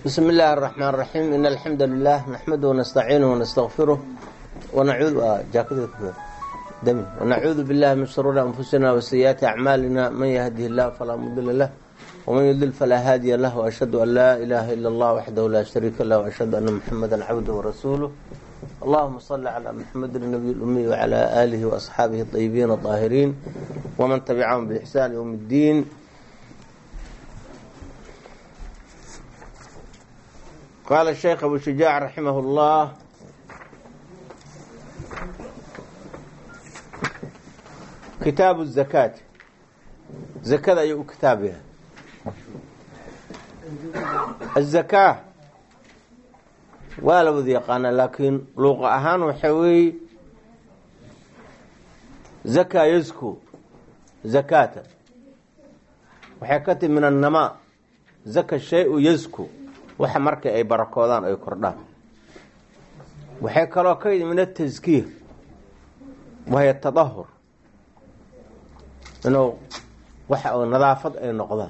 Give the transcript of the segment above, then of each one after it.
بسم الله الرحمن الرحيم إن الحمد لله نحمده ونستعينه ونستغفره ونعوذ جاكده دمي ونعوذ بالله من شرور أنفسنا وسيئات أعمالنا من يهده الله فلا مضل له ومن يضلل فلا هادي له وأشهد أن لا إله إلا الله وحده لا شريك له وأشهد أن محمدا عبده ورسوله اللهم صل على محمد النبي الأمي وعلى آله وأصحابه الطيبين الطاهرين ومن تبعهم بإحسان يوم الدين قال الشيخ أبو شجاع رحمه الله kitaabu الzakaati zakada ayuu u kitaab yahay aلzakaa waa la wada yaqaanaa laakiin luuqa ahaan waxa weeye zakaa yasku zakaata waxay ka timi min annamaa zaka shay-u yasku waxa markay ay barakoodaan ay kordhaan waxay kaloo ka yidi min ataskiir wahiy tadahur inuu waxa nadaafad ay noqdaan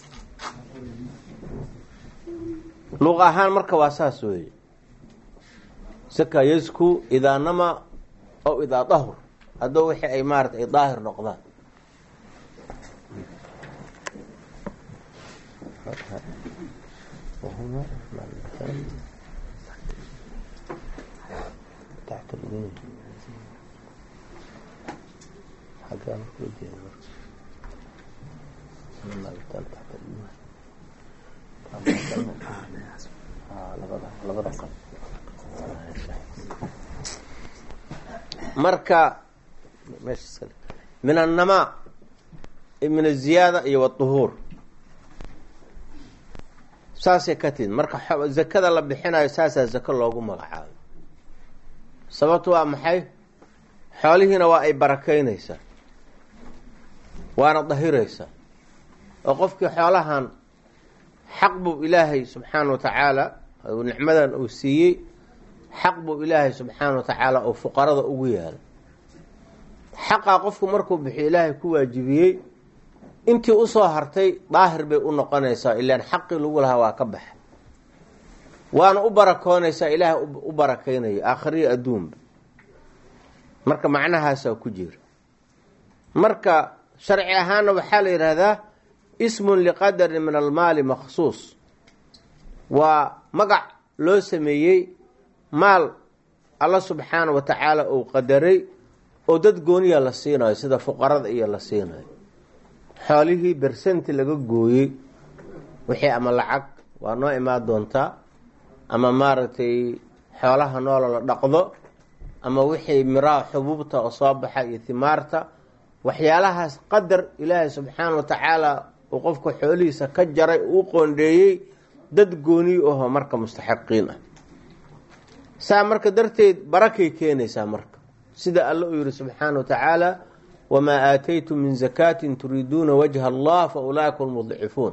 luuq ahaan marka waa saas weeye saka yasku idaa nama aw idaa dahur haddoo wixii ay maarata ay daahir noqdaan marka min annamaa min aziyaada iyo waduhuur saasay ka timid marka zakada la bixinayo saasaa zako loogu magacaabo sababtu waa maxay xoolihiina waa ay barakeynaysaa waana dahiraysaa oo qofkii xoolahan xaq buu ilaahay subxaana wa tacaala nicmadan uu siiyey xaq buu ilaahay subxaana wa tacaala uu fuqarada ugu yaala xaqaa qofku markuu bixiyo ilaahay ku waajibiyey intii usoo hartay daahir bay u noqonaysaa ilaan xaqii lagu lahaa waa ka baxa waana u barakoonaysaa ilaahay u barakeynayo aakhiriyo adduunba marka macnahaasaa ku jira marka sharci ahaanna waxaa la yidhaahdaa ismun liqadarin min almaali makhsuus waa magac loo sameeyey maal alla subxaana wa tacaala uu qadaray oo dad gooniya la siinayo sida fuqarada iyo la siinayo xoolihii bersenti laga gooyey wixii ama lacag waa noo imaan doontaa ama maaragtay xoolaha noola la dhaqdo ama wixii miraha xubuubta oo soo baxa iyo timaarta waxyaalahaas qadar ilaahay subxaana wa tacaala uu qofka xoolihiisa ka jaray uu qoondheeyey dad gooniy aho marka mustaxiqiin ah saa marka darteed barakay keenaysaa marka sida alle uu yihi subxaana wa tacaala wamaa aataytum min zakaatin turiiduuna wajha allah fa ulaaika lmudcifuun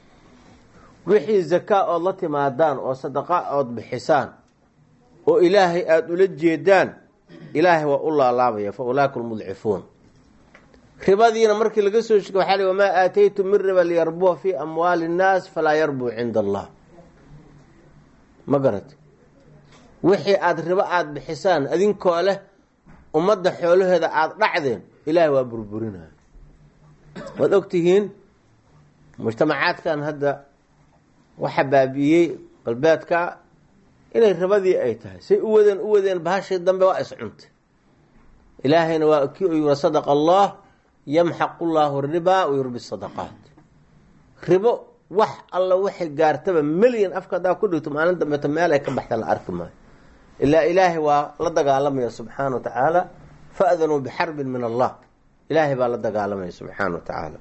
wixii zakaa ood la timaadaan oo sadaqa ood bixisaan oo ilaahay aada ula jeedaan ilaahay waa u laalaabaya fa ulaaika lmudcifuun ribadiina markii laga soo shegay waxaa li wamaa aataytum min riba liyarbuha fii amwaali innaas falaa yarbuu cinda allah ma garati wixii aada ribo aada bixisaan adinkoo leh ummadda xoolaheeda aada dhacdeen ilaahay waa burburinaya waad ogtihiin mujtamacaadkan hadda waxa baabi'iyey galbeedka inay ribadii ay tahay say u wadeen u wadeen bahashii dambe waa iscuntay ilaahayna waa kii u yiri sadaqa allah yamxaqu llaahu ribaa wayurbi sadaqaat ribo wax alla waxay gaartaba melyan afka hadaa ku dhigto maalin dambeeto meel ay ka baxta la arki maayo ilaa ilaahay waa la dagaalamaya subxaana wa tacaala faadanuu bixarbin min allah ilaahay baa la dagaalamaya subxaana wa tacaala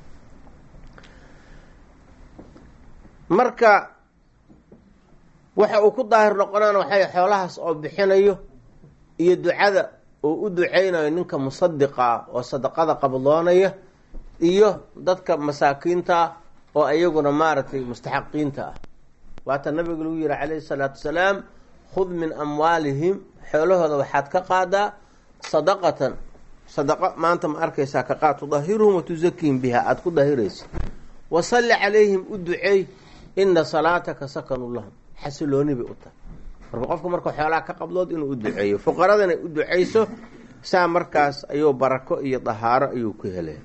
marka waxa uu ku daahir noqonaan waxay xoolahaas oo bixinayo iyo ducada oo u duceynayo ninka musadiqa ah oo sadaqada qabdoonaya iyo dadka masaakiinta ah oo ayaguna maaragtay mustaxaqiinta ah waata nabiga lagu yihi calayhi salaatu wasalaam khud min amwaalihim xoolahooda waxaad ka qaadaa sadaqatan sadaqa maanta ma arkaysaa ka qaad tudahiruhum wa tusakiihim biha aada ku dahiraysa wasalli calayhim u duceey ina salaataka sakanu lahum xasilooni bay u tahay marka qofka marka xoolaha ka qabdood inuu u duceeyo fuqaradana u duceyso saa markaas ayuu barako iyo dahaaro ayuu ku helaya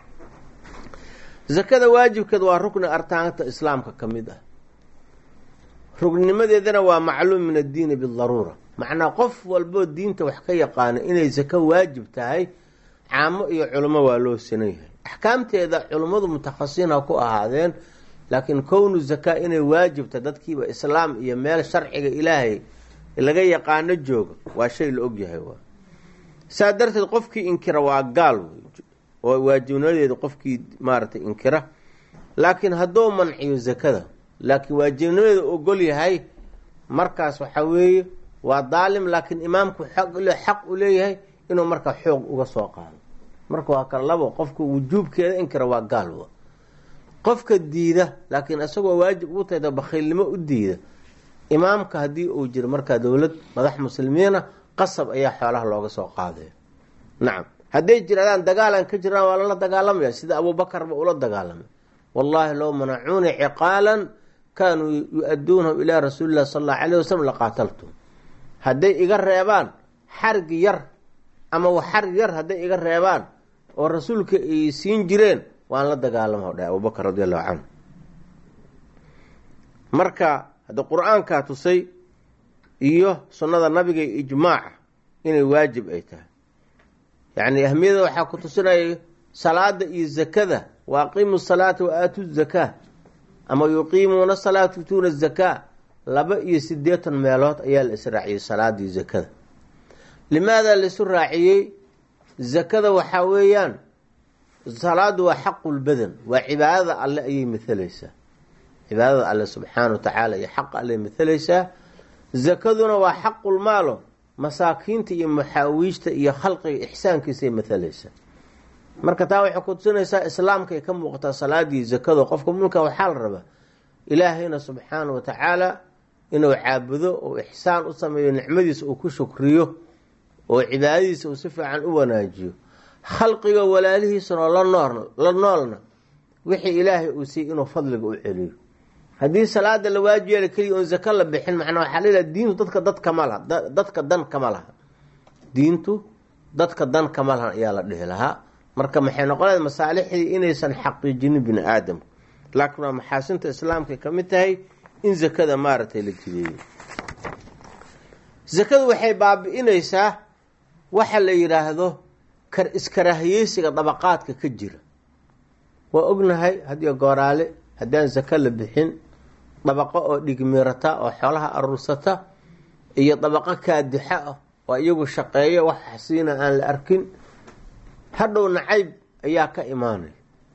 zakada waajibkeed waa rukni artaanta islaamka ka mid ah rugnimadeedana waa macluum min addiini bidaruura macnaa qof walboo diinta wax ka yaqaano inay zako waajib tahay caamo iyo culimo waa loo sinan yahay axkaamteeda culimmadu mutakhasisiin ha ku ahaadeen laakiin kownu zakaa inay waajibta dadkiiba islaam iyo meel sharciga ilaahay laga yaqaano jooga waa shay la ogyahay waa saa darteed qofkii inkira waa gaal wey oo waajibnimadeeda qofkii maaragtay inkira laakiin hadduu manciyo zakada laakiin waajibnimadeeda ogol yahay markaas waxaa weeye waa daalim laakiin imaamku xaq u leeyahay inuu markaa xoog uga soo qaado marka waa kala labo qofka wujuubkeeda inkira waa gaal wa qofka diida laakiin isagoo waajib ugu tahda bakhiilnimo u diida imaamka haddii uu jiro markaa dowlad madax muslimiina qasab ayaa xoolaha looga soo qaadaya nacam hadday jiraadaan dagaalan ka jiraan waa lala dagaalamaya sida abuubakarba ula dagaalamay wallaahi low manacuuni ciqaalan kaanuu yu-aduunahum ilaa rasuuli llahi sal allau alayh wasalam laqaataltum hadday iga reebaan xargi yar ama xarg yar hadday iga reebaan oo rasuulka ay siin jireen waan la dagaalama dhahay abubakar radi allahu canhu marka hadda qur-aankaa tusay iyo sunnada nabiga iyo ijmaaca inay waajib ay tahay yacni ahmiyada waxaa ku tusinaya salaada iyo zakada wa aqiimu salaata wa aatu zakaa ama yuqiimuuna salaata yutuuna zakaa laba iyo sideetan meelood ayaa la israaciyey salaada iyo zakada limaada laisu raaciyey zakada waxaa weeyaan salaadu waa xaqulbadan waa cibaadada alle ayay mathalaysaa cibaadada alle subxaana wa tacaala iyo xaqa alley mathalaysaa zakaduna waa xaqulmaalo masaakiinta iyo maxaawiijta iyo khalqiga ixsaankiisay mathalaysaa marka taa waxay ku tusinaysaa islaamka ay ka muuqataa salaadii zakado qofka mulka waxaa la rabaa ilaahayna subxaana wa tacaala inuu caabudo oo ixsaan u sameeyo nicmadiisa uu ku shukriyo oo cibaadadiisa uu si fiican u wanaajiyo khalqiga walaalihiisana la nool la noolna wixii ilaahay uu siiyey inuu fadliga u celiyo haddii salaada la waajib yeela keliya oon zako la bixin macnaa waxaa leeyahay diintu dadka dad kama laha dadka dan kama laha diintu dadka dan kama lahan ayaa la dhihi lahaa marka maxay noqonaya masaalixdii inaysan xaqiijinin bini aadamka laakiin waa maxaasinta islaamkay ka mid tahay in zakada maaragtay la jideeyo zakadu waxay baabi-inaysaa waxa la yidhaahdo kar iskaraahiyeysiga dabaqaadka ka jira waa ognahay hadiyo gooraale haddaan zako la bixin dabaqo oo dhigmiirata oo xoolaha aruursata iyo dabaqo kaadixa ah oo iyagu shaqeeyo wax xasiina aan la arkin hadhow nacayb ayaa ka imaanaya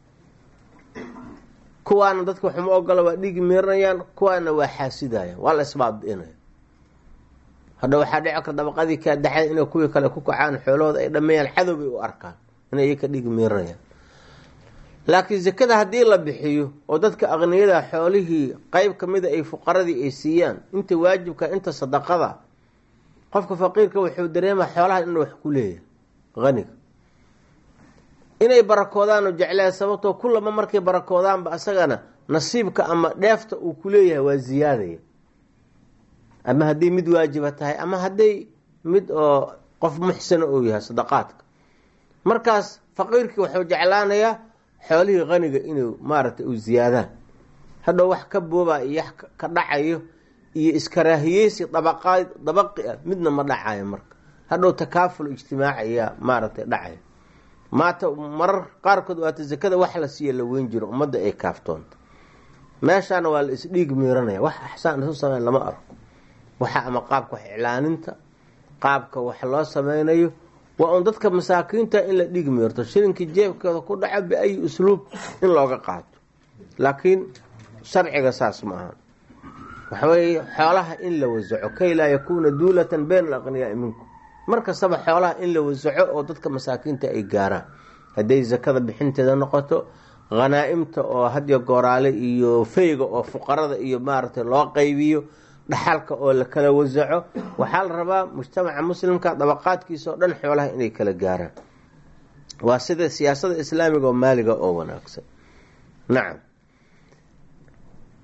kuwaana dadka waxuma ogola waa dhigi miiranayaan kuwaana waa xaasidayaan waa la isbaabi-inaya hadha waxaa dhici karta dabaqadii kaadaxada inay kuwii kale ku kacaan xoolahooda ay dhameeyaan cadow bay u arkaan inay iy ka dhigi miiranayaan laakiin zakada haddii la bixiyo oo dadka aqniyada xoolihii qeyb kamida ay fuqaradii ay siiyaan inta waajibka inta sadaqada qofka faqiirka wuxuu dareema xoolaha inuu wax ku leeyahay aniga inay barakoodaanu jeclaan sababtoo kulama markay barakoodaanba asagana nasiibka ama dheefta uu ku leeyahay waa ziyaadaya ama hadday mid waajiba tahay ama hadday mid oo qof muxsana uu yahay sadaqaadka markaas faqiirkii wuxuu jeclaanayaa xoolihii qaniga inuu maaragtay u ziyaadaan hadhow wax ka booba iyo ka dhacayo iyo iskaraahiyeysi dabaqaad dabaqi ah midna ma dhacayo marka hadhow takaaful ijtimaaci ayaa maaragtay dhacayo maata marar qaarkood waata zakada wax la siiya la weyn jiro ummadda ay kaaftoonta meeshaana waa la isdhiig miiranaya wax axsaan isu sameyn lama arko waxa ama qaabka wax iclaaninta qaabka wax loo sameynayo waa un dadka masaakiinta in la dhig miirto shilinkii jeebkeeda ku dhaco biayi usluub in looga qaato laakiin sharciga saas ma aha waxaweeye xoolaha in la wasaco kay laa yakuuna duulatan bayna alaqniyaai minkum mar kastaba xoolaha in la wasaco oo dadka masaakiinta ay gaaraan hadday zakada bixinteeda noqoto hanaa-imta oo hadiyo gooraale iyo feyga oo fuqarada iyo maaragtay loo qaybiyo dhaxalka oo la kala wasaco waxaa la rabaa mujtamaca muslimka dabaqaadkiisa oo dhan xoolaha inay kala gaaraan waa sida siyaasada islaamiga oo maaliga oo wanaagsan nacam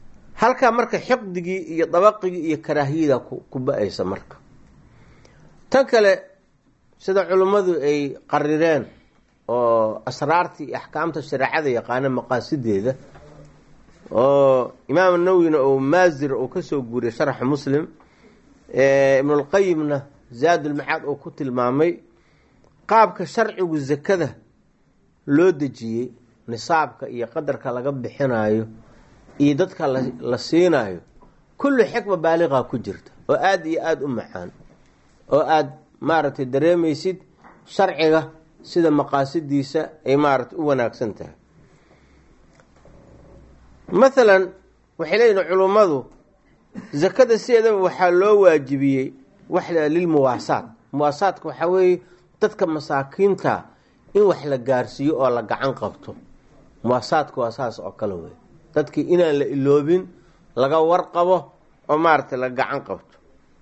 halkaa marka xiqdigii iyo dabaqigii iyo karaahiyada ku ba-aysa marka tan kale sida culimmadu ay qarireen oo asraartii iyo axkaamta shareecada yaqaana maqaasideeda oo imaam nawwina oo maazir uu kasoo guuriyay sharxa muslim ibnulqayimna zaadulmacaad uu ku tilmaamay qaabka sharcigu zakada loo dejiyey nisaabka iyo qadarka laga bixinayo iyo dadka la siinayo kullu xikma baaliqa ku jirta oo aada iyo aada u macaan oo aada maaragtay dareemaysid sharciga sida maqaasidiisa ay maaragtay u wanaagsan tahay mathalan waxay leeyihin culummadu zakada sideedaba waxaa loo waajibiyey wax lilmuwaasaat muwaasaadka waxaa weeye dadka masaakiinta in wax la gaarsiiyo oo la gacan qabto muwaasaadka waa saas oo kale wey dadkii inaan la iloobin laga warqabo oo maaragtay la gacan qabto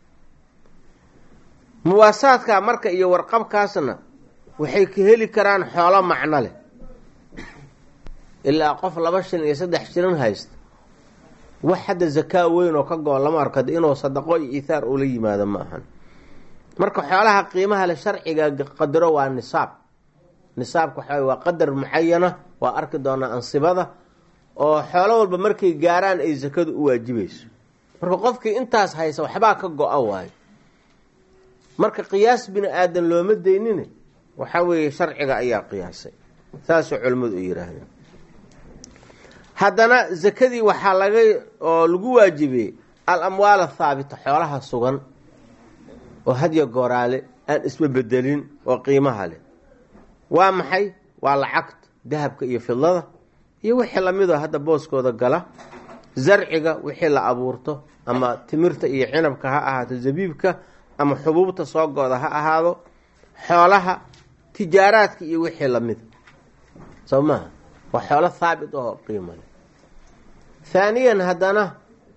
muwaasaadka marka iyo warqabkaasna waxay ka heli karaan xoolo macno leh ilaa qof laba shilin iyo saddex shilin haysta wax hadda zakaa weyn oo ka go-o lama arko de inuu sadaqo iyo ithaar ula yimaado ma ahan marka xoolaha qiimaha le sharciga qadaro waa nisaab nisaabka waxaa waa qadar mucayana waa arki doonaa ansibada oo xoolo walba markay gaaraan ay zakadu u waajibayso marka qofkii intaas haysa waxbaa ka go-a waayo marka qiyaas bini aadan looma deynin waxaa weeye sharciga ayaa qiyaasay saasay culimmadu u yihaahdeen haddana zakadii waxaa laga oo lagu waajibiyey al amwaal athaabita xoolaha sugan oo hadya gooraale aan isba bedelin oo qiimaha leh waa maxay waa lacagta dahabka iyo fidlada iyo wixii lamidoo hadda booskooda gala zarciga wixii la abuurto ama timirta iyo cinabka ha ahaato zabiibka ama xubuubta soo go-da ha ahaado xoolaha tijaaraadka iyo wixii lamida soo maaha waa xoolo thaabit oo qiimo leh haaniyan haddana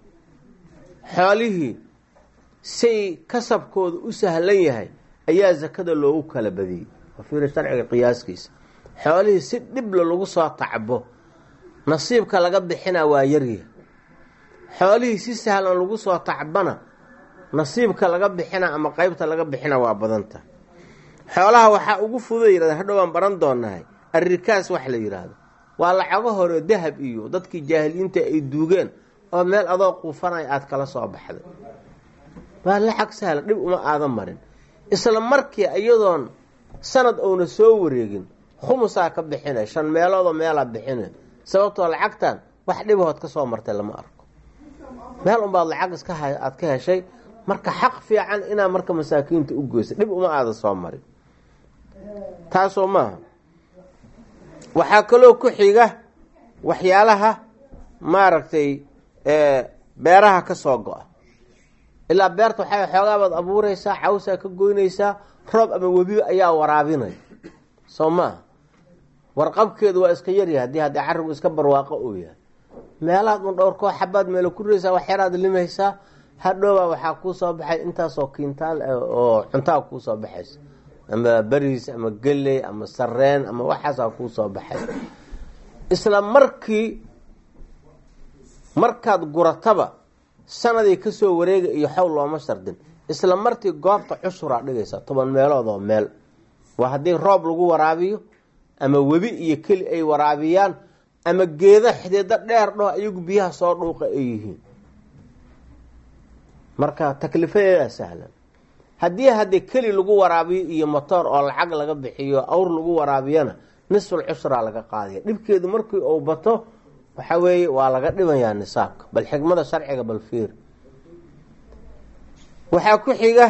xoolihii say kasabkooda u sahlan yahay ayaa zakada loogu kala badiyey wafiiri sharciga qiyaaskiisa xoolihii si dhibla lagu soo tacbo nasiibka laga bixinaa waa yaryahay xoolihii si sahlan lagu soo tacbana nasiibka laga bixina ama qeybta laga bixina waa badanta xoolaha waxaa ugu fuda yirahda hadhow aan baran doonahay arrikaas wax la yidhaahdo waa lacago hore dahab iyo dadkii jaahiliinta ay duugeen oo meel adoo quufanaya aada kala soo baxday waa lacag sahla dhib uma aadan marin isla markii iyadoon sanad uuna soo wareegin khumusaa ka bixina shan meeloodoo meelaa bixina sababtoo lacagtan wax dhibahood ka soo martay lama arko meel unbaad lacag iska aada ka heshay marka xaq fiican inaa marka masaakiinta u goysa dhib uma aada soo marin taasoo maaha waxaa kaloo ku xiga waxyaalaha maaragtay beeraha ka soo go-a ilaa beerta waxaa xoogaabaad abuureysaa cawsaa ka goynaysaa roob ama webiba ayaa waraabinaya soo maaha warqabkeedu waa iska yaryahay haddii haddii carrigu iska barwaaqo uu yahay meelahaad un dhowr koo xabaad meelo ku reysaa wax yaraad limaysaa hadhowbaa waxaa kuu soo baxay intaasoo kiintaal oo cuntaa kuu soo baxaysa ama beriis ama geley ama sareen ama waxaasaa kuu soo baxay isla markii markaad gurataba sanadii kasoo wareega iyo xowl looma shardin isla martii goobta cushuraa dhigaysa toban meelood oo meel waa haddii roob lagu waraabiyo ama webi iyo keli ay waraabiyaan ama geeda xideeda dheer dhaho ayagu biyaha soo dhuuqa ay yihiin marka taklifadeedaa sahlan haddii haddii keli lagu waraabiyo iyo motoor oo lacag laga bixiyo awr lagu waraabiyana nisful cushraa laga qaadaya dhibkeedu markii uu bato waxa weeye waa laga dhibayaa nisaabka bal xikmada sharciga bal fiir waxaa ku xiga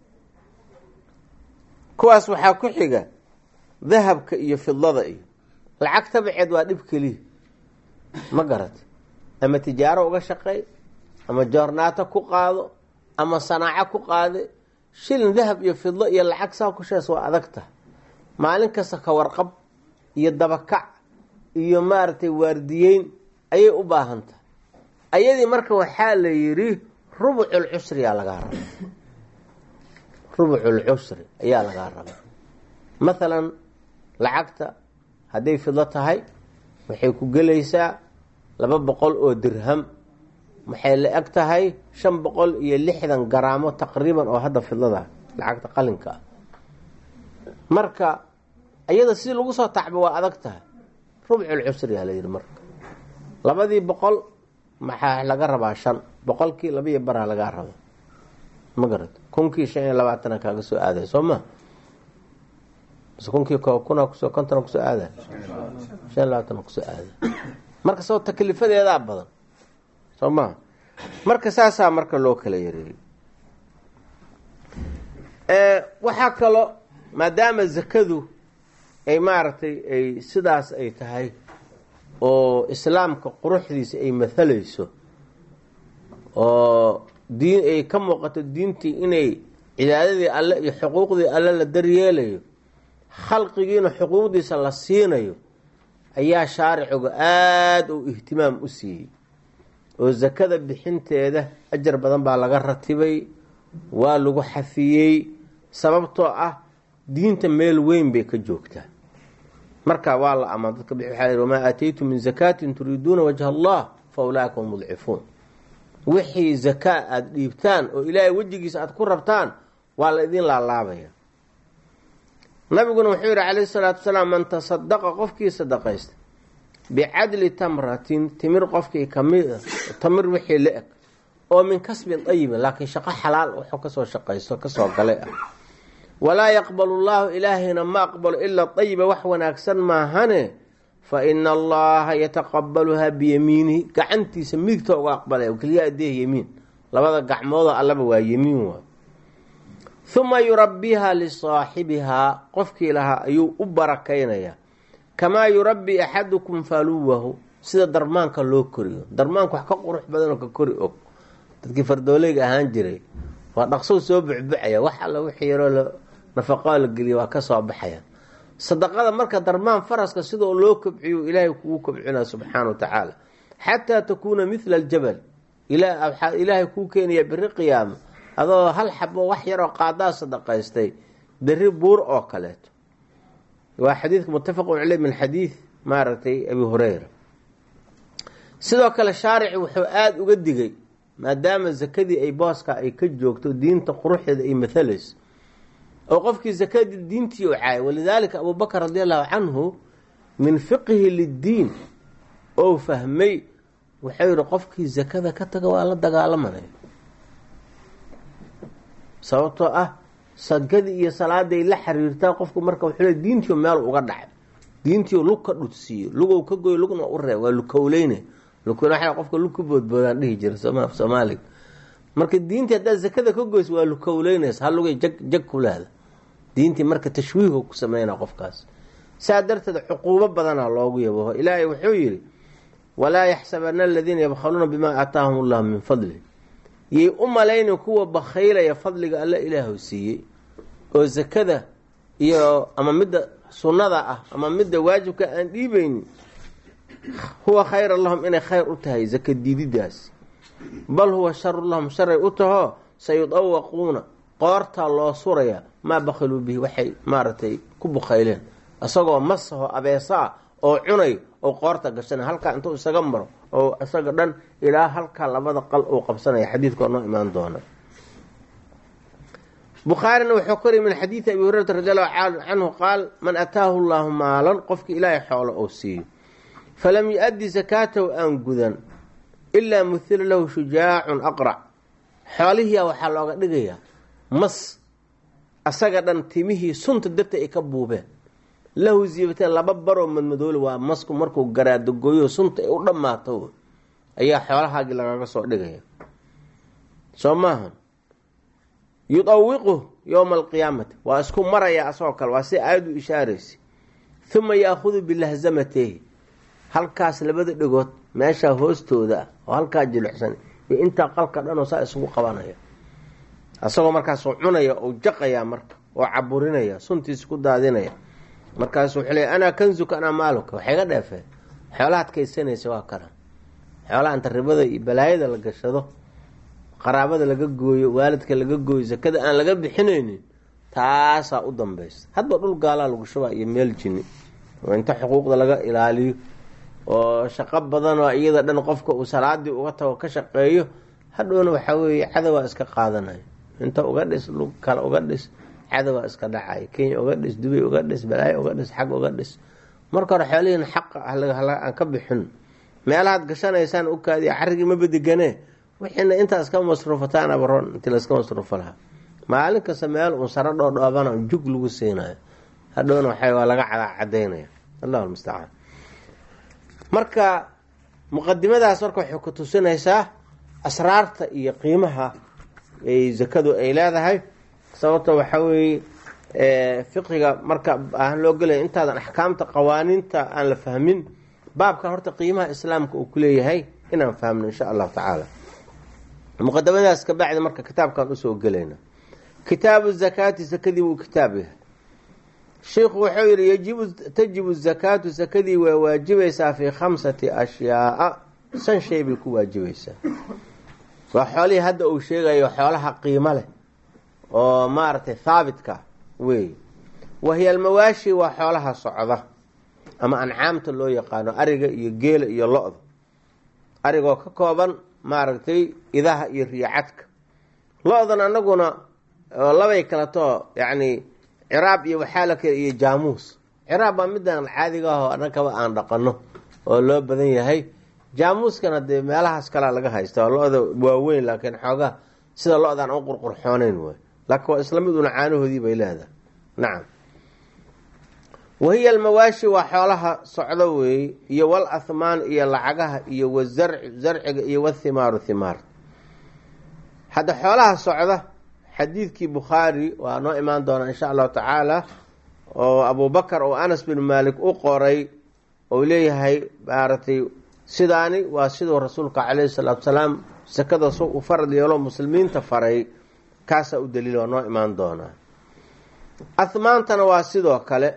kuwaas waxaa ku xiga dahabka iyo fidlada iyo lacag tabaceed waa dhib keliya ma garata ama tijaaro uga shaqeey ama joornaato ku qaado ama sanaaco ku qaade shilin dahab iyo fidlo iyo lacag saa ku shees waa adag tahay maalin kasta ka warqab iyo dabakac iyo maaragtay waardiyeyn ayay u baahan tahay ayadii marka waxaa la yidhi rubucul cusriyaa lagaa raba rubucul cusri ayaa lagaa raba mathalan lacagta hadday fidlo tahay waxay ku gelaysaa laba boqol oo dirham maxay la eg tahay shan boqol iyo lixdan garaamo taqriiban oo hadda fidlada lacagta qalinka ah marka iyada si lagu soo tacbo waa adag tahay rubcul cusriyaa la yidhi marka labadii boqol maxaa laga rabaa shan boqolkii labiiyo baraa lagaa raba ma garat kunkii shan iyo labaatana kaaga soo aaday soo ma mise kunkii kuna kusoo kontona kusoo aaday shan iyo labaatana kusoo aaday marka soo taklifadeedaa badan soo maha marka saasaa marka loo kala yareeyey waxaa kaloo maadaama zakadu ay maaragtay ay sidaas ay tahay oo islaamka quruxdiisa ay mathalayso oo diin ay ka muuqato diintii inay cibaadadii alle iyo xuquuqdii alle la daryeelayo khalqigiina xuquuqdiisa la siinayo ayaa shaaricigu aada u ihtimaam u siiyey oo sakada bixinteeda ajar badan baa laga ratibay waa lagu xafiyey sababtoo ah diinta meel weyn bay ka joogtaa marka waa la amaan dadka bixi waxaa yidhi wamaa aataytum min zakaatin turiiduuna wajha allah fa ulaa'ika hum mudcifuun wixii zakaa aada dhiibtaan oo ilaahay wejigiisa aada ku rabtaan waa la idin laalaabaya nabiguna wuxuu yidhi calayhi salaatu wasalaam man tasadaqa qofkii sadaqaysta bicadli tamratin timir qofkii kamid a tamir wixii la eg oo min kasbin dayibin laakiin shaqo xalaal wuxuu kasoo shaqaysto kasoo galay ah walaa yaqbalu llaahu ilaahayna ma aqbalo ilaa dayiba wax wanaagsan maahane fa ina allaha yataqabaluhaa biyamiinihi gacantiisa midigta uga aqbalaya keliya adeeh yemiin labada gacmoodoo allaba waa yemiin waay huma yurabbihaa lisaaxibihaa qofkii lahaa ayuu u barakaynayaa kamaa yurabbi axadukum faluwahu sida darmaanka loo koriyo darmaanka wax ka qurux badanoo ka kori og dadkii fardoolayga ahaan jiray waa dhaqsow soo bucbucaya wax alla wixii yaroo nafaqaa la geliya waa ka soo baxaya sadaqada marka darmaan faraska sidoo loo kobciyo ilaahay kugu kobcinaya subxaana wa tacaala xataa takuuna mithla aljabal waxaa ilaahay kuu keenaya beri qiyaama adoo hal xabo wax yaroo qaadaa sadaqaystay beri buur oo kaleeto waa xadiidka muttafaqun caley min xadiid maaragtay abi hureyra sidoo kale shaarici wuxuu aada uga digay maadaama zakadii ay booska ay ka joogto diinta quruxdeeda ay mathalayso oo qofkii zakadii diintii u caayay walidaalika abubakar radi allahu canhu min fiqhi liddiin oo fahmay wuxuu yihi qofkii zakada ka taga waa la dagaalamanaya sababtoo ah sakadii iyo salaaday la xiriirtaa qofku marka wuxuu diintii meel uga dhacay diintii lug ka dhudsiiyo lugow ka goy lugna u reeb waa lukowleyne lukowle qofka lug ka boodboodaan dhihi jira soomaaliga marka diintii haddaad zakada ka goyso waa lukowleynaysa hal lugay jag jag ku leeda diintii marka tashwiiho ku sameyna qofkaas saa darteed cuquubo badana loogu yabaho ilaahay wuxuu yidhi walaa yaxsabana aladiina yabkhaluuna bimaa aataahum allahu min fadli yay u malaynin kuwa bakhaylaya fadliga alle ilaahu siiyey oo zakada iyo ama midda sunnada ah ama midda waajibka aan dhiibaynin huwa khayra lahum inay khayr u tahay zaka diididaasi bal huwa sharu lahum sharay u taho sayudawaquuna qoortaa loo suraya maa bakhiluu bihi waxay maaragtay ku bukhayleen isagoo masaho abeesa ah oo cunay oo qoorta gashanay halkaa intuu isaga maro oo isaga dhan ilaa halkaa labada qal uu qabsanaya xadiidkoo noo imaan doona bukhaarina wuxuu koriy min xadiidi abi hurayrata radi allahu canhu qaal man ataahu llaahu maalan qofki ilaahay xoolo oo siiyo falam yu-addi sakaatahu aan gudan ilaa muhila lahu shujaacun aqrac xoolihiia waxaa looga dhigayaa mas asaga dhan timihii sunta darta ay ka buubeen lahu ziibateen laba baroo madmadoole waa masku markuu garaadagooyo sunta ay u dhammaato ayaa xoolahaagii lagaga soo dhigaya soo maaha yudawiqu yowma alqiyaamati waa isku maraya asagoo kale waa si aayaddu ishaaraysa uma yaahudu bilahzamatehi halkaas labada dhegood meeshaa hoostooda ah oo halkaa jilicsan iyo intaa qalka dhanoo saa isugu qabanaya asagoo markaasuu cunaya ou jaqayaa marka oo caburinaya suntiisa ku daadinaya markaasu wuxuu leey anaa kanzuka anaa maaluka waxay ga dheefeen xoolahaad kaysanaysa waa kana xoolaha inta ribada iyo balaayada la gashado qaraabada laga gooyo waalidka laga gooyo sakada aan laga bixinaynin taasaa u dambaysa hadba dhul gaalaa lagu shubaa iyo meel jini oo inta xuquuqda laga ilaaliyo oo shaqo badan oo iyada dhan qofka uu salaadii uga tago ka shaqeeyo hadhowna waxaa weeye cadawaa iska qaadanaya inta uga dhis lug kale uga dhis cadawaa iska dhacay kenya uga dhis dubay uga dhis balaayo uga dhis xag uga dhis marka hore xoolihiin xaqa aan ka bixin meelahaad gashanaysaan u kaadiya carrigii ma badigane wixiina intaa iska masruufataan abaroon intii laska masruufo lahaa maalin kasta meel uun saro dhoodhoobana jug lagu siinayo hadhowna waxa waa laga cadaynaya allahu lmustacaan marka muqadimadaas marka waxay ku tusinaysaa asraarta iyo qiimaha ay zakadu ay leedahay sababta waxaa weeye fiqiga marka aan loo gelaya intaadan axkaamta qawaaniinta aan la fahmin baabkan horta qiimaha islaamka uu kuleeyahay inaan fahmno insha allahu tacaala muqadamadaas ka bacdi marka kitaabkaan usoo gelayna kitaabu zakaati sakadii buu kitaab yahay sheikhu wuxuu yihi yajibu tajibu zakaatu sakadii waa waajibaysaa fii khamsati ashyaaa shan shay bay ku waajibaysaa waa xoolihii hadda uu sheegayo xoolaha qiimo leh oo maaragtay haabitka wey wahiya almawaashi waa xoolaha socda ama ancaamta loo yaqaano ariga iyo geela iyo lo-da arigoo ka kooban maaragtay idaha iyo riyacadka lo-dan anaguna labay kaleto yacni ciraab iyo waxaa la kale iyo jaamuus ciraab baa midaan caadiga ahoo annagaba aan dhaqano oo loo badan yahay jaamuuskana dee meelahaas kalea laga haysta waa lo-da waaweyn laakiin xoogaa sida lo-daan u qurqurxooneyn waay laakiin waa isla mid una caanahoodii bay leedahay nacam wahiya almawaashi waa xoolaha socdo weeye iyo wal ahmaan iyo lacagaha iyo wazarci zarciga iyo wathimaaru thimaar hadda xoolaha socda xadiidkii bukhaari waa noo imaan doonaa insha allahu tacaala oo abubakar oo anas bin maalik u qoray ou leeyahay maaragtay sidaani waa siduu rasuulka caleyhi salaatu salaam sakada su u farad yeelo muslimiinta faray kaasaa u daliila waa noo imaan doonaa ahmaantana waa sidoo kale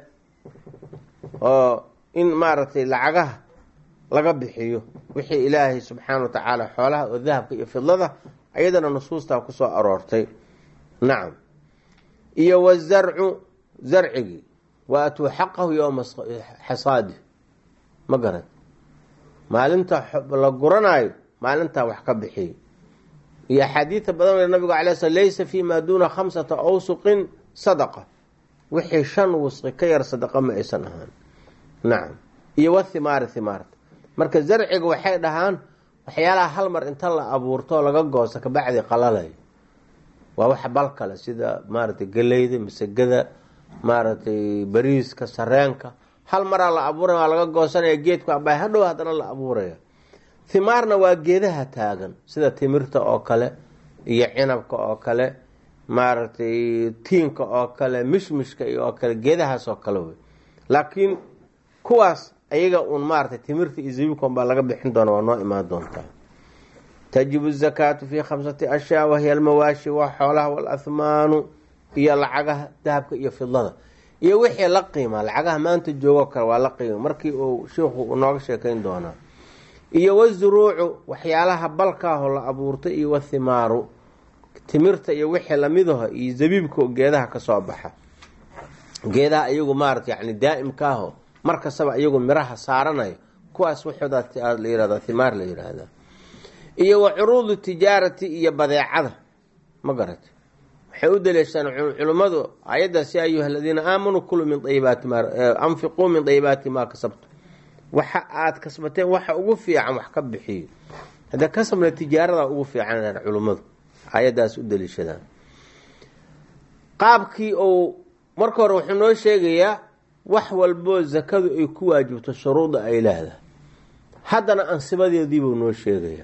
oo in maaragtay lacagaha laga bixiyo wixii ilaahay subxaana wa tacaala xoolaha oo dahabka iyo fidlada ayadana nusuustaa kusoo aroortay nacam iyo wazarcu zarcigii wa atuu xaqahu yowma xasaadi ma garan maalinta la guranaayo maalintaa wax ka bixiyo iyo axaadiida badan nabigu alay sl laysa fi ma duuna khamsata awsuqin sadaqa wixii shan wusqi ka yar sadaqa ma aysan ahaan nacam iyo wathimaari thimaarta marka zarciga waxay dhahaan waxyaalaha hal mar inta la abuurto laga goosto kabacdi qalalay waa wax bal kale sida maaragtay galeyda masegada maaragtay bariiska sareenka hal maraa la abuuraya waa laga goosanaya geedku abay hadhow haddana la abuuraya thimaarna waa geedaha taagan sida timirta oo kale iyo cinabka oo kale maaragtay tiinka oo kale mishmishka oo kale geedahaas oo kale wey laakiin kuwaas ayaga uun maaratay timirta iyo zabiibkan baa laga bixin doona waa noo imaan doontaa tajibu zakaatu fii khamsati ashyaa wahiya almawaashi waa xoolaha walahmaanu iyo lacagaha dahabka iyo fidlada iyo wixii la qiima lacagaha maanta joogoo kale waa la qiima markii uu sheikhu nooga sheekayn doonaa iyo wazuruucu waxyaalaha balkaahoo la abuurtay iyo wathimaaru timirta iyo wixii lamidaho iyo zabiibka geedaha kasoo baxa geedaha iyagu maarata yani daa'imkaaho mar kastaba iyagu miraha saaranaya kuwaas waxooda la yihahda thimaar la yihahda iyo wa curuudu tijaarati iyo badeecada ma garata waxay u daliishaan culimmadu ayaddaas yaa ayuha aladiina aamanuu kuluu min ayibaati ma anfiquu min dayibaati maa kasabtu waxa aada kasbateen waxa ugu fiican wax ka bixiyo hadda kasabna tijaarada ugu fiican culimmadu ayadaas u daliishadaan qaabkii uu marka hore wuxuu noo sheegayaa wax walboo zakadu ay ku waajibto shuruuda ay leedahay haddana ansibadeediibuu noo sheegayaa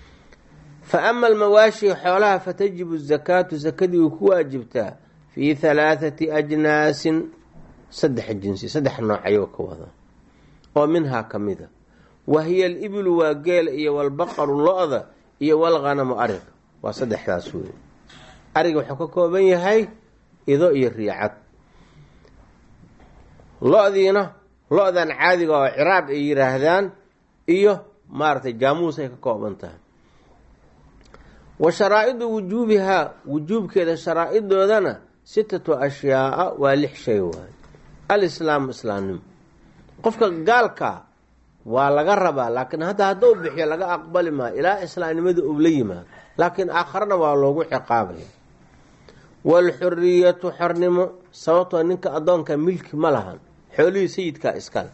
fa ama almawaashi xoolaha fatajibu zakaatu sakadii way ku waajibtaa fii halaathati ajnaasin saddex jinsi saddex nooc ayuu ka wadaa oo minhaa ka mida wa hiya alibilu waa geela iyo walbaqaru lo-da iyo walghanamu ariga waa saddexdaas wey ariga wuxuu ka kooban yahay ido iyo riicad lo-diina lo-dan caadiga oo ciraab ay yiraahdaan iyo maaragtay jaamuus ay ka kooban tahay wa sharaa-idu wujuubihaa wujuubkeeda sharaa-idoodana sitatu ashyaaa waa lix shay waay alislaamu islaamnimo qofka gaalkaa waa laga rabaa laakiin hadda hadduu bixiyo laga aqbali maayo ilaa islaamnimada uu la yimaado laakiin aakharana waa loogu ciqaabaya waalxuriyatu xornimo sababtoo ninka addoonka milki ma lahan xoolihii sayidkaa iskale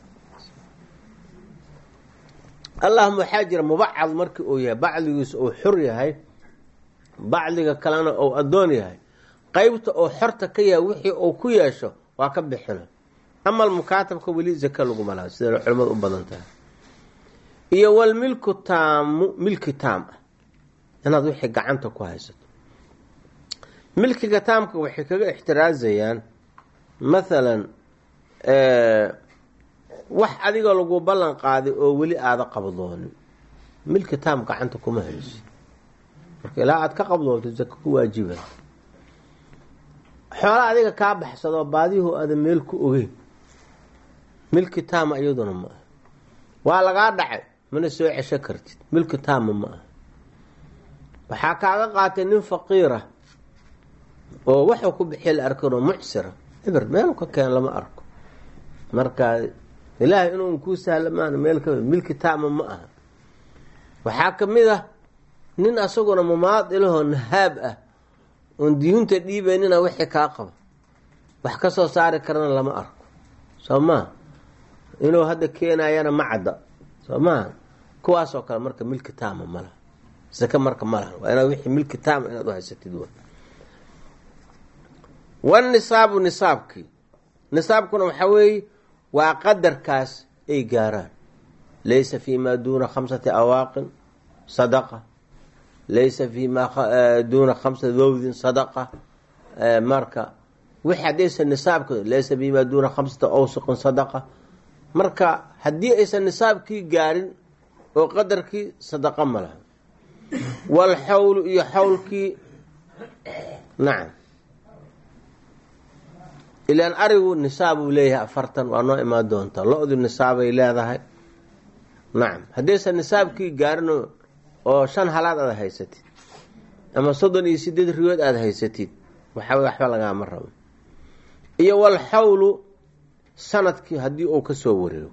allahuma waxaa jira mubacad markii uu yahay bacdigiisa uu xor yahay bacdiga kalena uu addoon yahay qeybta uu xorta ka yahay wixii uu ku yeesho waa ka bixina ama mukaatabka weli zaka laguma laha sida culimadu u badan tahay iyo walmilku taamu milki taam ah inaad wixii gacanta ku haysato milkiga taamka waxay kaga ixtiraazayaan mathalan wax adiga lagu ballan qaaday oo weli aada qabdoonin milki taam gacanta kuma hayso marka ilaa aada ka qabdoonto zaka ku waajiba xoola adiga kaa baxsadoo baadiyahoo aada meel ku ogeyn milki taama iyaduna ma aha waa lagaa dhacay mana soo cesho kartid milki taama ma aha waxaa kaaga qaatay nin faqiira oo waxuu ku bixiya la arkanoo mucsira eber meelu ka keen lama arko marka ilaahay inuu kuu sahla maana meel ka milki taama ma aha waxaa ka mid ah nin asaguna mumaadilahoo nahaab ah oon diyuunta dhiibaynina wixii kaa qaba wax ka soo saari karana lama arko soo maa inuu hadda keenayana ma cadda soo maha kuwaasoo kale marka milki taama ma laha sake marka ma laha waa inaad wixii milki taama inaad u haysatid wa wanisaabu nisaabkii nisaabkuna waxaa weeye waa qadarkaas ay gaaraan laysa fi maa duuna khamsati awaaqin sadaqa laysa fi maa duuna khamsati dawdin sadaqa marka wixi haddaysan nisaabka laysa fi maa duuna khamsati awsuqin sadaqa marka haddii aysan nisaabkii gaarin oo qadarkii sadaqa ma laha walxawlu iyo xawlkii nacam ilaan arigu nisaabuu leeyahay afartan waa noo imaan doontaa lo-du nisaabay leedahay nacam haddaysan nisaabkii gaarin oo shan halaad aada haysatid ama soddon iyo sideed riyood aada haysatid waxaa waxba lagaama rabo iyo walxawlu sanadkii haddii uu kasoo wareego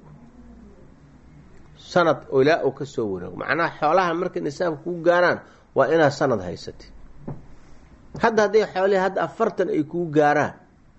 sanad ilaa uu kasoo wareego macnaha xoolaha markay nisaabka kuu gaaraan waa inaad sanad haysatid hadda hadday xoolihii hadda afartan ay kuu gaaraan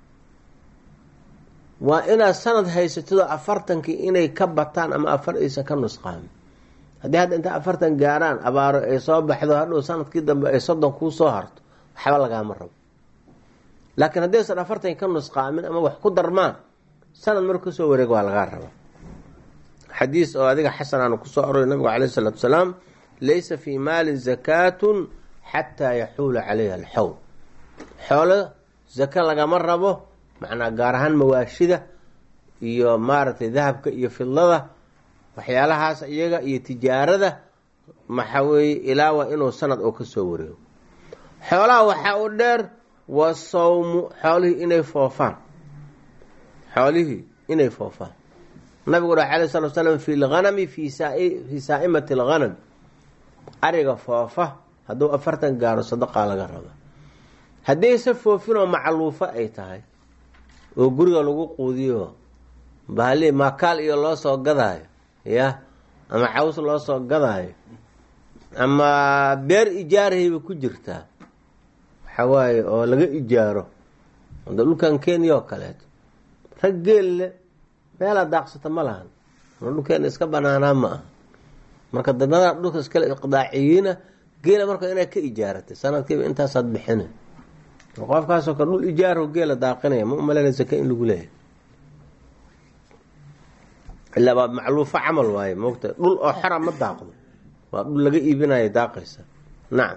waa inaad sanad haysatidoo afartankii inay ka bataan ama afar aysan ka nusqaamin haddii hadda inta afartan gaaraan abaaro ay soo baxdo hadhow sanadkii dambe ay soddon kuu soo harto waxba lagaama rabo laakiin haddaysan afartan ka nusqaamin ama wax ku darmaan sanad marka kasoo wareega waa lagaa rabaa xadiis oo adiga xasan aanu kusoo aroray nabigu caleyh isalaatu salaam laysa fii maalin zakaatun xataa yaxuula caleyha alxawl xoolo zaka lagama rabo macnaa gaar ahaan mawaashida iyo maaragtay dahabka iyo fidlada waxyaalahaas iyaga iyo tijaarada maxa weeye ilaa waa inuu sanad oo kasoo wareego xoolaha waxaa u dheer wa sawmu xoolihii inay foofaan xoolihii inay foofaan nabigu ura alay sala slam fi lghanami fi fii saa'imati alghanam ariga foofa hadduu afartan gaaro sadaqaa laga raba haddayse foofinoo macluufo ay tahay oo guriga lagu quudiyo bahali maakaal iyo loo soo gadaayo ya ama caws loo soo gadaayo ama beer ijaarahayba ku jirtaa waxa waaye oo laga ijaaro ada dhulkan kenya oo kaleeto rag geelle meelaa daaqsata ma lahan dhulkeena iska banaanaa ma aha marka dadnada dhulka iskale iqdaaciyiina geela marka inaad ka ijaaratay sanadkiiba intaasaad bixina qofkaasoo kale dhul ijaarho geela daaqinaya ma umaleyna zaka in lagu leeyahay ilaa waa macluufo camal waaye moogta dhul oo xora ma daaqdo waa dhul laga iibinayo daaqaysa nacam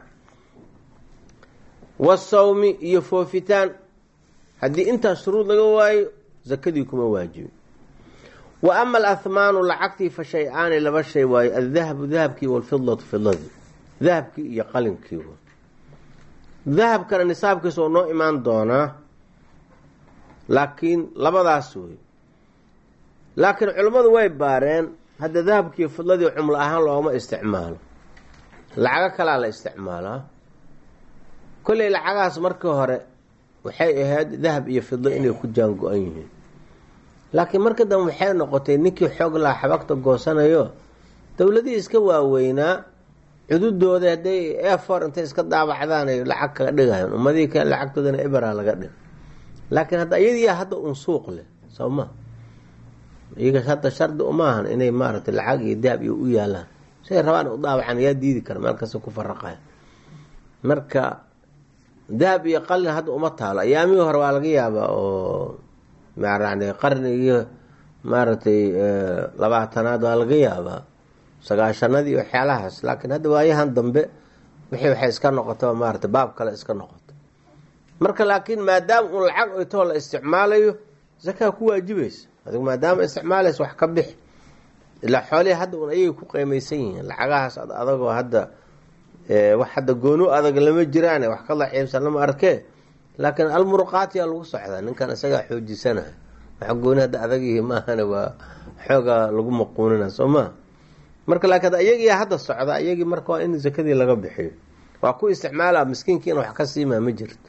wasawmi iyo foofitaan haddii intaas shuruud laga waayo zakadii kuma waajibin wa ama alahmaanu lacagtii fa shay-aani laba shay waayo aldahabu dahabkii walfidlatu fidladii dahabkii iyo qalinkii dahabkana nisaabkiisa oo noo imaan doonaa laakiin labadaas wey laakiin culimmadu way baareen hadda dahabkiiyo fidladii cumlo ahaan looma isticmaalo lacago kalaa la isticmaalaa kolley lacagahaas markii hore waxay ahayd dahab iyo fidlo inay ku jaango-an yihiin laakiin marka dambe waxay noqotay ninkii xoog laha xabagta goosanayo dowladihii iska waaweynaa cududooda hadday efor intay iska daabacdaan ay lacag kaga dhigayan ummadihii kale lacagtoodana ebera laga dhig laakiin hadda iyadiiyaa hadda un suuq leh soo ma iyaga hadda shardi umaahan inay maaragtay lacag iyo daab iyo u yaalaan siay rabaan u daabacan yaa diidi kara meel kasta ku faraqaya marka dahab iyo qalin hadda uma taalo ayaamihii hore waa laga yaabaa oo maarani qarnigii maaragtay labaatanaad waa laga yaabaa sagaashanadii waxyaalahaas laakiin hadda waayahan dambe wixii waxay iska noqota maarata baab kale iska noqota marka laakiin maadaama un lacag oytoo la isticmaalayo zakaa ku waajibaysa adigu maadaama isticmaalaysa wax ka bix ilaa xoolihii hadda un ayay ku qeymaysan yihiin lacagahaas adagoo hadda wax hadda goonu adag lama jiraan wax ka daciibsan lama arkee laakiin almuruqaatiyaa lagu socdaa ninkan isagaa xoojisanaha wax gooni hadda adagyihi maahane waa xoogaa lagu maquunina soo maa marka laakiin iyagii hadda socda iyagii marka waa in zakadii laga bixiyo waa ku isticmaala miskiinkiina wax ka siimaa ma jirto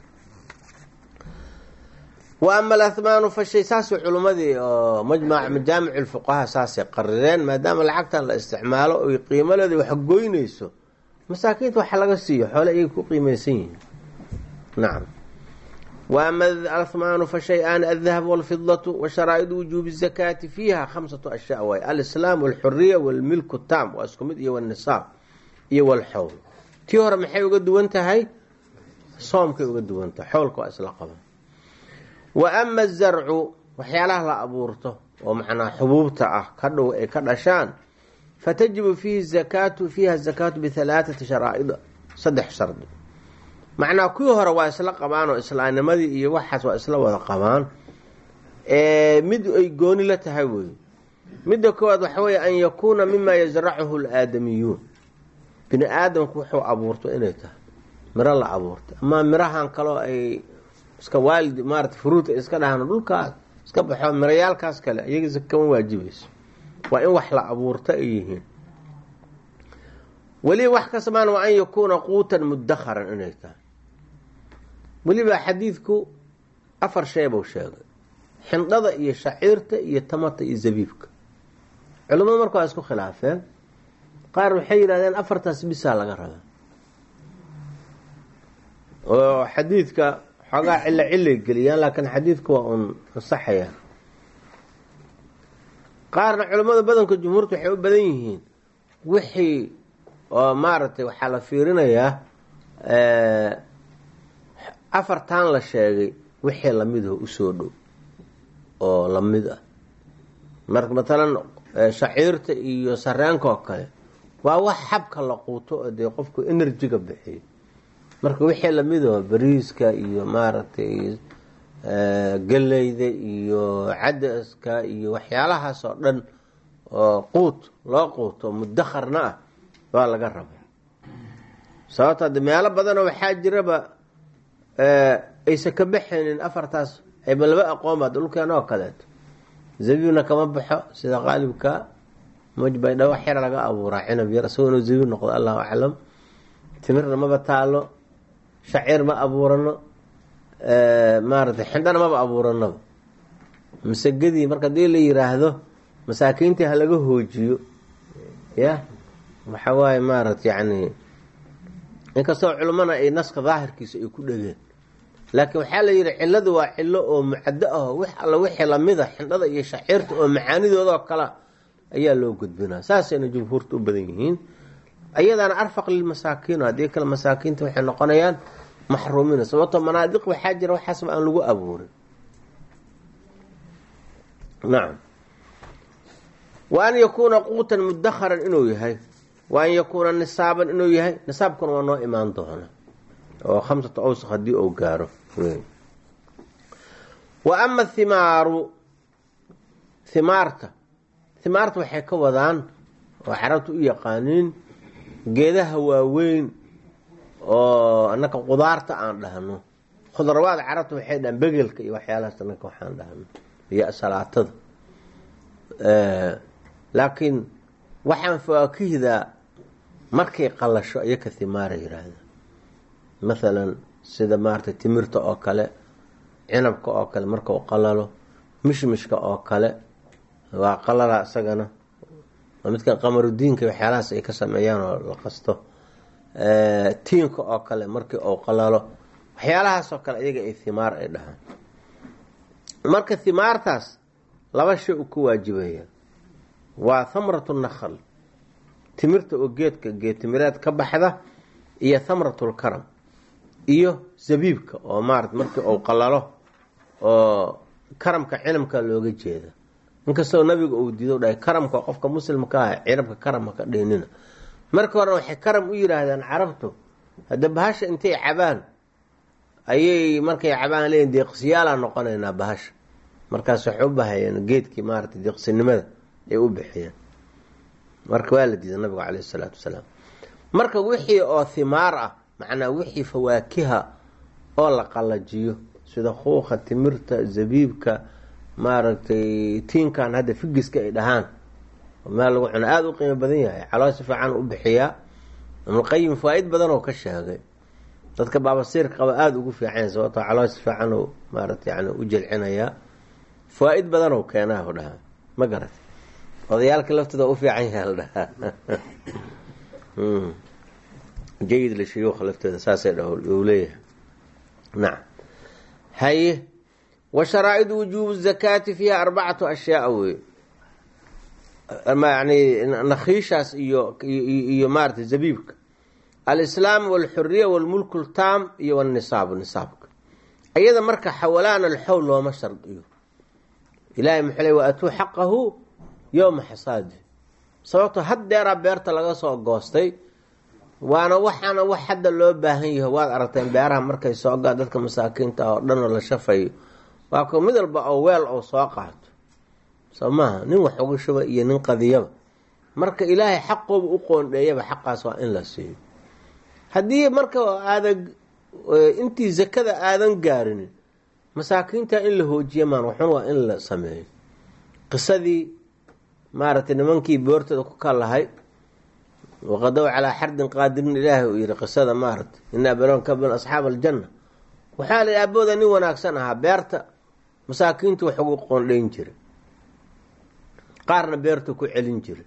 wa ama alathmaanu fashay saasay culimmadii oo majmac majaamic lfuqahaa saasay qarireen maadaama lacagtan la isticmaalo oy qiimadeeda wax goynayso masaakiinta waxa laga siiyo xoole ayay ku qiimaysan yihiin nacam wa ama alathmaanu fa shay-aan aldahab walfidatu wa sharaa'idu wujuubi zakaati fiiha khamsatu ashyaa waay alislaam walxuriya walmilku tam waa isku mid iyo walnisaab iyo walxowl tii hore maxay uga duwan tahay soomkay uga duwan tahay xowlka waa isla qaban wa ama azarcu waxyaalaha la abuurto oo macnaa xubuubta ah ka dhow ay ka dhashaan fatajibu fiihi zakaatu fiiha zakaatu bihalaathati sharaa'ida saddex shardi macnaa kuwii hore waa isla qabaan oo islaamnimadii iyo waxaas waa isla wada qabaan mid ay gooni la tahay wey midda koowaad waxa weeye an yakuuna mima yasracuhu laadamiyuun bini aadamku wuxuu abuurto inay tahay miro la abuurtay ama mirahan kaloo ay iska waalid maarata furuuta iska dhahaan dhulkaas iska baxo mirayaalkaas kale iyaga kama waajibayso waa in wax la abuurto ay yihiin weliba wax kasamaan waa an yakuuna quutan mudakharan inay tahay weliba xadiidku afar shay buu sheegay xindhada iyo shaciirta iyo tamata iyo zabiibka culimmadu marka waa isku khilaafeen qaar waxay yidhahdeen afartaas bisaa laga rabaa oo xadiidka xoogaa cilo cilay geliyaan laakiin xadiidku waa uun ansaxayaan qaarna culimmada badanka jumhuurta waxay u badan yihiin wixii oo maaragtay waxaa la fiirinayaa afartan la sheegay wixii lamidaho usoo dhow oo lamid ah marka matalan shaciirta iyo sareenka oo kale waa wax xabka la quuto oo dee qofku enerjiga bixiyo marka wixii lamidaho bariiska iyo maaragtay geleyda iyo cadaska iyo waxyaalahaas oo dhan oo quut loo quuto mudakharna ah waa laga rabaa sababto ade meelo badanoo waxaa jiraba aysan ka baxaynin afartaas ayba laba aqoonba dhulkeena oo kaleeto zabiibna kama baxo sida qaalibka mujbaydha wax yar laga abuuraa cinab yar isagoona zabiib noqdo allahu aclam timirna maba taalo shaciir ma abuurano maaratay xindhana maba abuuranaba masagedii marka hadii la yiraahdo masaakiintii ha laga hoojiyo ya waxa waaye maarata yani inkastoo culimmana ay naska daahirkiisa ay ku dhegeen laakiin waxaa la yidhi ciladu waa cilo oo mucado ah wix alla wixii lamid a xindhada iyo shaciirta oo macaanidoodao kale ayaa loo gudbinaa saasayna jumhuurta u badan yihiin ayadaana arfaq lilmasaakiin haddii kale masaakiinta waxay noqonayaan maxruumiina sababtoo manaadiq waxaa jira waxaasba aan lagu abuurin nacam wa an yakuuna quutan mudakharan inuu yahay wa an yakuuna nisaaban inuu yahay nisaabkuna waa noo imaan doona oo khamsata awsaq haddii uu gaaro wa ama thimaaru thimaarta thimaarta waxay ka wadaan oo carabta u yaqaaniin geedaha waaweyn oo anaka qudaarta aan dhahno khudrawaad carabta waxay dhahaan begelka iyo waxyaalahaas anaka waxaan dhahno iyo salaatada laakiin waxaan fawaakihdaa markay qalasho iyo ka thimaara yiraahda mathalan sida maarata timirta oo kale cinabka oo kale markau qalalo mishmishka oo kale waa qalala isagana waa midkan qamarudiinka waxyaalahaas ay ka sameeyaan oo la qasto tiinka oo kale markii uu qalalo waxyaalahaasoo kale iyaga ay himaar ay dhahaan marka himaartaas laba shay u ku waajibaya waa thamratu nakhl timirta oo geedka geed timireed ka baxda iyo thamratulkaram iyo zabiibka oo maarata markii uu qalalo oo karamka cinamka looga jeeda inkastoo nabiga uu diido dhahay karamka qofka muslimka ah cinabka karama ka dhiinina marka hore waxay karam u yidhaahdaan carabtu hadda bahasha intay cabaan ayay markay cabaan leeyiin deeqsiyaalaa noqonaynaa bahasha markaas waxay u bahayeen geedkii maarata deeqsinimada ay u bixiyeen marka waa la diiday nabigu caleyhi isalaatu wasalaam marka wixii oo himaar ah macnaa wixii fawaakiha oo la qalajiyo sida kuuqa timirta zabiibka maaragtay tiinkan hadda figiska ay dhahaan meel lagu cuno aada u qiimo badan yahay caloo si fiican u bixiyaa ibnulqayim faa-id badan oo ka sheegay dadka baabasiirka qaba aada ugu fiican sababtoo caloo si fiican u maarata yani u jelcinayaa faa-id badan oo keenaa u dhahaa ma garat odayaalka laftooda u fiican yaha la dhahaa jayid lishuyuuka laftooda saasay dha u leeyahay nacam haye wa sharaa'idu wujuubu zakaati fiiha arbacatu ashyaaa wey yani nakhiishaas iyo iyo maarata zabiibka alislaam walxuriya walmulku ltaam iyo wanisaab nisaabka iyada marka xawalaan alxowl looma shardiyo ilahay muxuu le wa atuu xaqahu yowma xasaadi sababto haddeeraa beerta laga soo goostay waana waxaana wax hadda loo baahan yaho waad aragteen beeraha markay soo gaa dadka masaakiinta oo dhan oo la shafayo waa ko mid walba oo weel oo soo qaato soo maaha nin wax uga shuba iyo nin qadiyaba marka ilaahay xaqooba u qoondheeyaba xaqaas waa in la siiyo haddii marka aadan intii zakada aadan gaarinin masaakiinta in la hoojiya maan waxun waa in la sameeyo qisadii maaragtay nimankii boortooda ku kalahay waqadow calaa xardin qaadirin ilaahay uu yihi qisada maaragtay ina balon kabin asxaab aljanna waxaa la aabooda nin wanaagsan ahaa beerta masaakiintu wax ugu qoondhayn jiray qaarna beertu ku celin jiray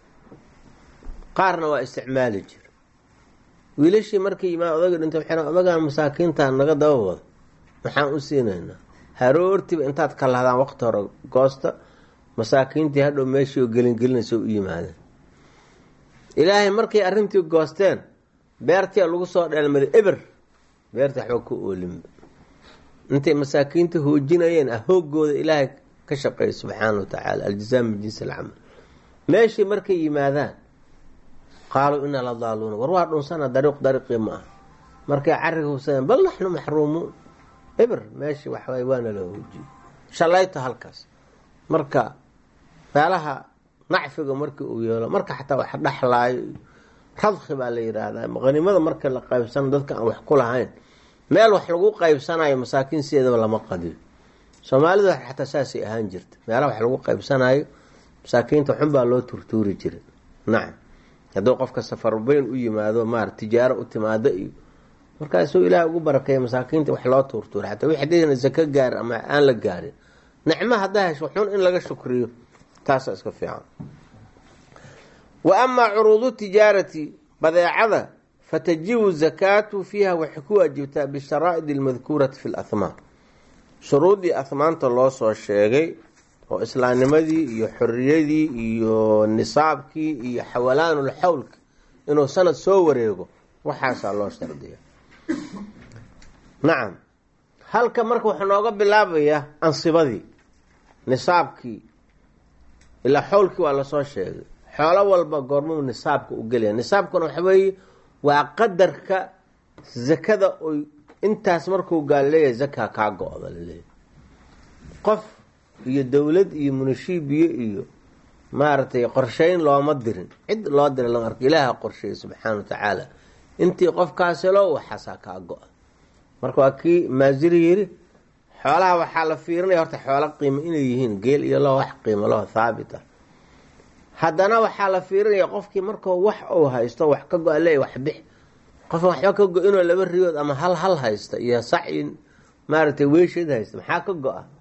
qaarna waa isticmaali jiray wiilashii markay yimaad odaga dhintay waxay odagaan masaakiinta naga daba wada maxaan u siinaynaa haroortiiba intaad ka lahdaan waqti hore goosta masaakiintii hadhow meeshii oo gelingelinaysa u yimaadeen ilaahay markay arrintii goosteen beertia lagu soo dheelmaday eber beerta waxba ku oolinba intay masaakiinta hoojinayeen ah hoogooda ilaahay ka shaqeeya subxaana wa tacaala aljazaa min jinsi alcamal meeshii markay yimaadaan qaaluu inaa la daaluuna war waa dhunsana dariiq dariiqii ma ah markay cariga hubsadeen bal naxnu maxruumuun eber meeshii waxwaay waana la hoojiyey shalayto halkaas marka meelaha nacfiga markii uu yeelo marka xataa wax dhaxlaayo radki baa la yidhaahdaa qanimada marka la qaybsano dadka aan wax ku lahayn meel wax lagu qaybsanayo masaakiin sideedaba lama qadiyo soomaalida xataa saasay ahaan jirta meelaha wax lagu qaybsanayo masaakiinta xunbaa loo turtuuri jiray nacam hadduu qofka safarbeyn u yimaado maara tijaaro u timaado iyo markaasuu ilaahay ugu barakeeya masaakiinta wax loo tuurtuura xataa wix hadayna zako gaarin ama aan la gaarin nicmo haddaa hesho xun in laga shukriyo taasa iska fiican wa amaa curuudu tijaarati badeecada fatajibu zakaatu fiiha waxay ku waajibtaa bisharaa'id almadkuurati fi lahmaan shuruuddii ahmaanta loo soo sheegay oo islaamnimadii iyo xoriyadii iyo nisaabkii iyo xawalaanul xawlka inuu sanad soo wareego waxaasaa loo shardiya nacam halka marka waxaa nooga bilaabayaa ansibadii nisaabkii ilaa xowlkii waa lasoo sheegay xoolo walba goormuu nisaabka u gelaya nisaabkuna waxa weeye waa qadarka zakada oy intaas markuu gaal leeyahay zakaa kaa go-da laleeyahy qof iyo dowlad iyo munashiibiye iyo maaragtay qorsheyn looma dirin cid loo diray lama arko ilaaha qorsheeyey subxaana wa tacaala intii qofkaasilo waxaasaa kaa go-a marka waa kii maasiri yiri xoolaha waxaa la fiirinaya horta xoolo qiimo inay yihiin geel iyo lo wax qiimo laho thaabit ah haddana waxaa la fiirinaya qofkii markuu wax uu haysto wax ka go-a leeya wax bix qofka waxba ka go inuu laba riyood ama hal hal haysta iyo sac maaragtay weysheed haysta maxaa ka go-a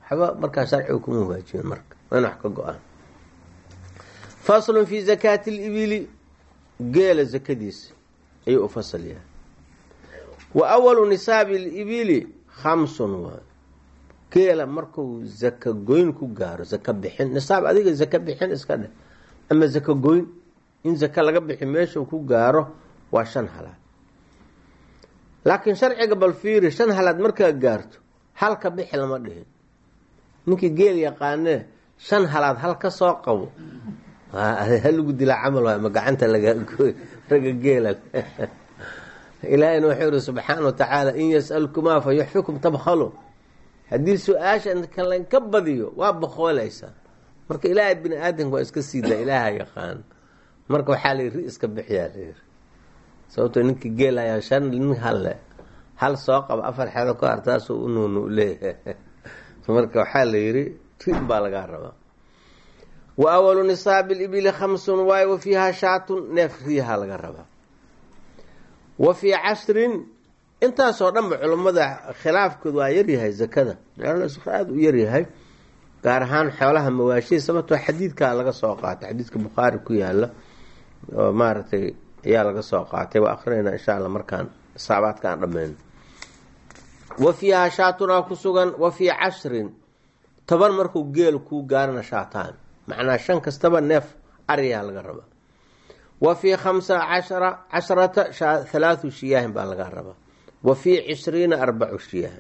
waxba markaa sharciga kuma waajibin marka waa in wax ka go-aan faslun fi zakaati libili geela zakadiisa ayuu u fasal yahay wa awalu nisaabi libili khamsun waa geela marku zaka goyn ku gaaro zaka bixin nisaab adiga zaka bixin iska dheh ama zaka goyn in zaka laga bixi meeshuu ku gaaro waa shan halaad laakiin sharciga bal fiiri shan halaad markaa gaarto halka bixi lama dhihin ninkii geel yaqaanee shan halaad hal ka soo qabo halagu dilaa camal waay ma gacanta lagagooy raga geela ilaahayna wuxuu yihi subxaana wa tacaala in yasalkumaa fa yuxfikum tabkhalo haddii su-aasha kalanka badiyo waa boqoolaysaa marka ilaahay bini aadamka waa iska siidaa ilaaha yaqaan marka waxaa la yiri ri iska bixiyaa la yiri sababtoo ninkii geelayaa shan nin halle hal soo qaba afar xeedo ka hartaasuu u nuunu leeyahay marka waxaa la yiri ri baa lagaa rabaa wa awalu nisaabi libili khamsun waayo wa fiihaa shaatun neef riyaha laga rabaa wa fii cashrin intaasoo dhanba culummada khilaafkood waa yaryahay zakada aada u yaryahay gaar ahaan xoolaha mawaashii sababtoo xadiidkaa laga soo qaatay xadiidka bukhaari ku yaala oo maaragtay ayaa laga soo qaatay waa akrinayna insha alla markaan isaabaadka aan dhammayno wa fiihaa shaatunaa ku sugan wa fii cashrin toban markuu geel kuu gaarana shaataan macnaa shan kastaba neef ariyaa laga rabaa wa fii khamsa cashara casharata halaathu shiyaahin baa laga rabaa wa fii cishriina arbacu shiyaahin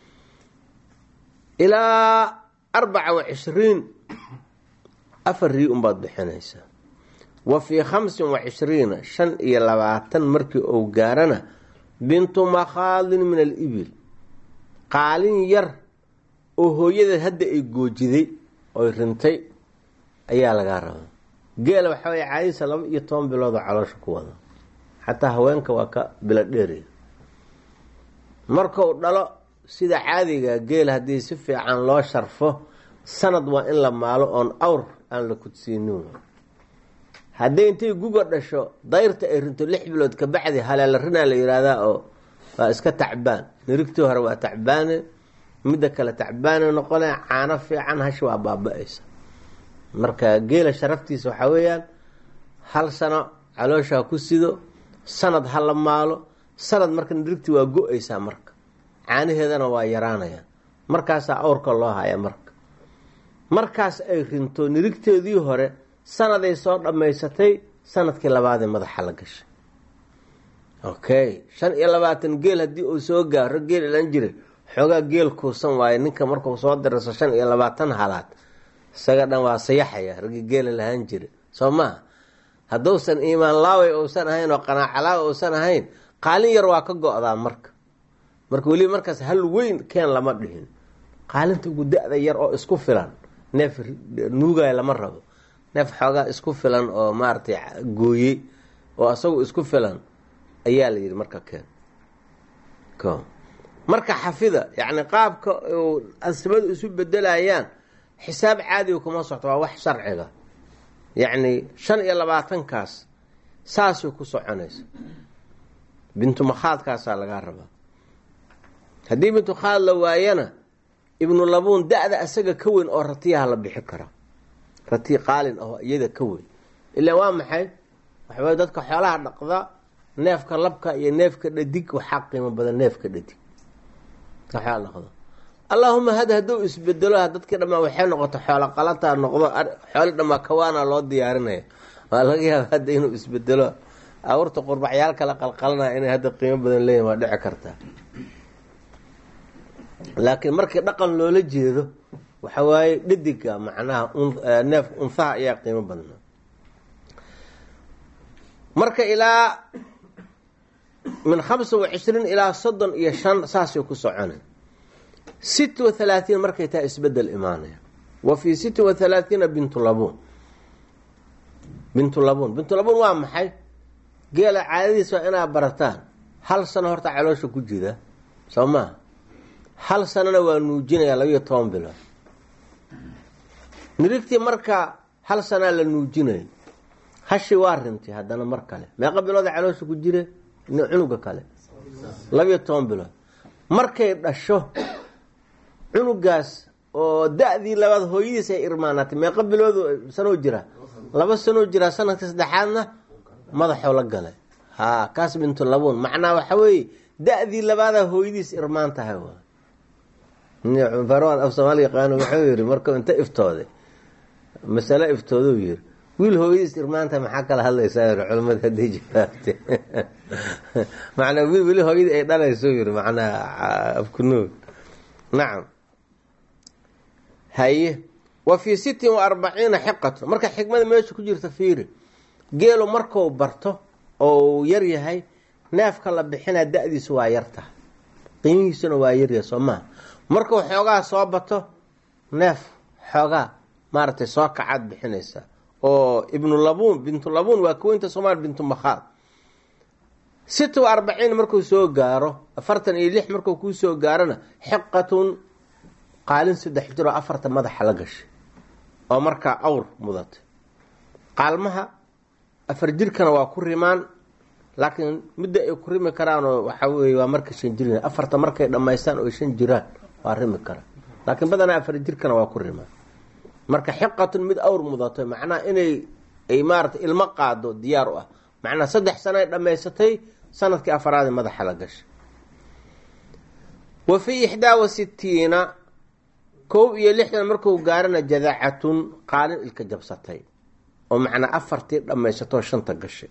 ilaa arbaca wa cishriin afar rii unbaad bixinaysaa wa fii khamsin wa cishriina shan iyo labaatan markii uu gaarana bintu makhaadin min alibil qaalin yar oo hooyadeed hadda ay goojiday oy rintay ayaa lagaa rabaa geela waxaa way caadisa laba iyo toban bilood oo caloosha ku wada xataa haweenka waa ka bilo dheeriya markau dhalo sida caadiga geela haddii si fiican loo sharfo sanad waa in la maalo oon awr aan la kudsiinin hadday intay guga dhasho dayrta ay rinto lix bilood kabacdi haleela rinaa la yihahdaa oo waa iska tacbaan nirigtii hore waa tacbaane midda kale tacbaane noqone caano fiican hashi waa baaba-aysa marka geela sharaftiisa waxaa weeyaan hal sano caloosha ku sido sanad ha la maalo sanad marka nirigtii waa go-aysaa marka caanaheedana waa yaraanayaan markaasaa awrka loo haya marka markaas ay rinto nirigteedii hore sanaday soo dhammaysatay sanadkii labaadee madaxa la gashay okay shan iyo labaatan geel haddii uu soo gaaro geel ilan jiray xoogaa geel kuusan waaye ninka markuu soo diraso shan iyo labaatan halaad isaga dhan waa sayaxaya ragii geela lahaan jira soo maha hadduusan iimaan laaway uusan ahayn oo qanaacalaawa uusan ahayn qaalin yar waa ka go-daa marka marka weliba markaas hal weyn keen lama dhihin qaalinta ugu da-da yar oo isku filan neef nuugaya lama rabo neef xoogaa isku filan oo maaragtay gooyey oo asagu isku filan ayaa la yidhi marka keen ko marka xafida yacni qaabka asibadu isu bedelayaan xisaab caadiga kuma socto waa wax sharciga yacni shan iyo labaatankaas saasay ku soconaysa bintu makhaadkaasaa lagaa rabaa haddii bintu khaad la waayana ibnu labuun da-da asaga ka weyn oo ratiyaha la bixi kara rati qaalin aho iyada ka weyn ilaa waa maxay waxaway dadka xoolaha dhaqda neefka labka iyo neefka dhadig waxaa qiimo badan neefka dhadig waxaa dhaqda allaahuma had hadduu isbedelo dadkii dhamaa waxay noqoto xoolo qalata noqdo xooli dhamaa kawaana loo diyaarinaya waa laga yaaba hadda inuu isbedelo awrta qurbaxyaal kala qalqalanaya inay hadda qiimo badan leeyihin waa dhici kartaa laakiin markii dhaqan loola jeedo waxa waaye dhadiga macnaha neef unfaha ayaa qiimo badnaa marka ilaa min khamsa wa cishriin ilaa soddon iyo shan saasay ku socona sit wa halaatiin markay taa isbedel imaanaya wa fii sitti wa halaathiina bintu labuun bintu labuun bintu labuun waa maxay geela caadadiis waa inaad barataan hal sano horta caloosha ku jida soo maha hal sanona waa nuujinaya labiyo toban bilood nirigtii marka hal sanaa la nuujinayo hashi waa rintay haddana mar kale meeqa bilooda caloosha ku jire cunuga kale labiyo toban bilood markay dhasho cunugaas oo da-dii labaad hooyadiis ay irmaanatay meeqa biloodu sanoo jira laba sanoo jiraa sanadka saddexaadna madaxoo la galay ha kaas bintu labuun macnaa waxa weeye da-dii labaadaa hooyadiis irmaan tahay farwan af soomaali yaqaano wuxuu yiri markuu inta iftooday masale iftooduu yiri wiil hooyadiis irmaanta maxaa kala hadlaysaa yiri culamada hadday jawaabte macnaa wiil weli hooyadii ay dhalayso yiri macnaa afkunuug nacam haye wa fii sittin wa arbaciina xiqatun marka xikmada meesha ku jirta fiiri geelu markuu barto oo yar yahay neefka la bixinaa da-diisu waa yar tahay qiimihiisuna waa yaryahay soo maha markuu xoogaa soo bato neef xoogaa maaragtay soo kacaad bixinaysaa oo ibnu labuun bintu labuun waa kuweynta soomaal bintu makhaad sita wa arbaciin markuu soo gaaro afartan iyo lix markuu kuu soo gaarona xiqatun qaalin saddex jiroo afarta madaxa la gashay oo markaa awr mudatay qaalmaha afar jirkana waa ku rimaan laakiin midda ay ku rimi karaanoo waxaa weeye waa marka shan jir afarta markay dhammaystaan oo shan jiraan waa rimi karaan laakiin badanaa afar jirkana waa ku rimaan marka xiqatun mid awr mudato macnaha inay ay maarata ilmo qaado diyaar u ah macnaa saddex sano ay dhammaysatay sanadkii afaraadi madaxa la gashay wa fii ixdaa wa sitiina kow iyo lixdan marku gaarana jadacatun qaalin ilka jabsatay oo macnaa afartii dhammaysatoo shanta gashay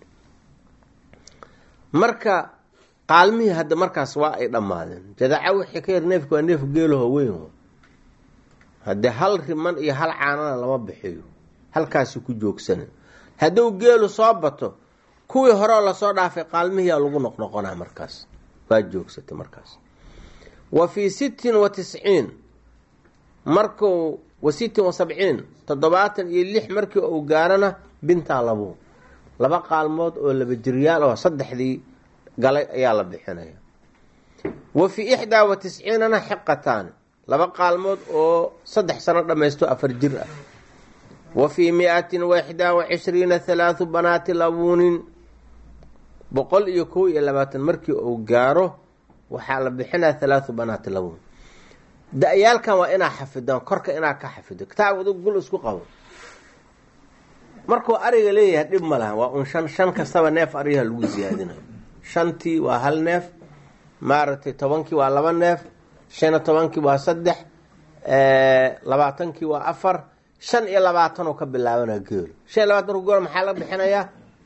marka qaalmihii hadda markaas waa ay dhammaadeen jadaca wixii ka yar neefka waa neef geelaho weyn haddee hal riman iyo hal caanana lama bixiyo halkaasi ku joogsana hadduu geelu soo bato kuwii horeo lasoo dhaafay qaalmihiyaa lagu noqnoqonaa markaas waa joogsatay markaas wa fii sittin wa tisciin marku wa sittin wa sabciin toddobaatan iyo lix markii uu gaarana bintaa labuun laba qaalmood oo laba jiryaal oo saddexdii galay ayaa la bixinaya wa fii ixdaa wa tisciinana xiqataani laba qaalmood oo saddex sano dhammaysto afar jir ah wa fii mi-atin wa ixdaa wa cishriina halaathu banaati labuunin boqol iyo kow iyo labaatan markii uu gaaro waxaa la bixinaya halaathu banaati labuun da-yaalkan waa inaa xafidaan korka inaa ka xafido kitaab adu gul isku qabo markuu ariga leeyahay dhib ma laha waa un shan shan kastaba neef ariyaha lagu siyaadinayo shantii waa hal neef maaragtay tobankii waa laba neef shan iyo tobankii waa saddex labaatankii waa afar shan iyo labaatanoo ka bilaabana geelo shan iyo labaatan gool maxaa la bixinayaa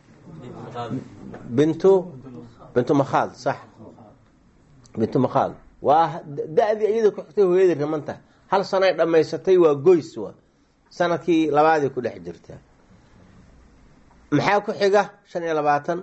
bintu bintu makhaad sax bintu makhaad waa da-dii iyada ku xigtay hooyadii rimanta hal sanoay dhammaysatay waa goys wa sanadkii labaaday ku dhex jirtaa maxaa ku xiga shan iyo labaatan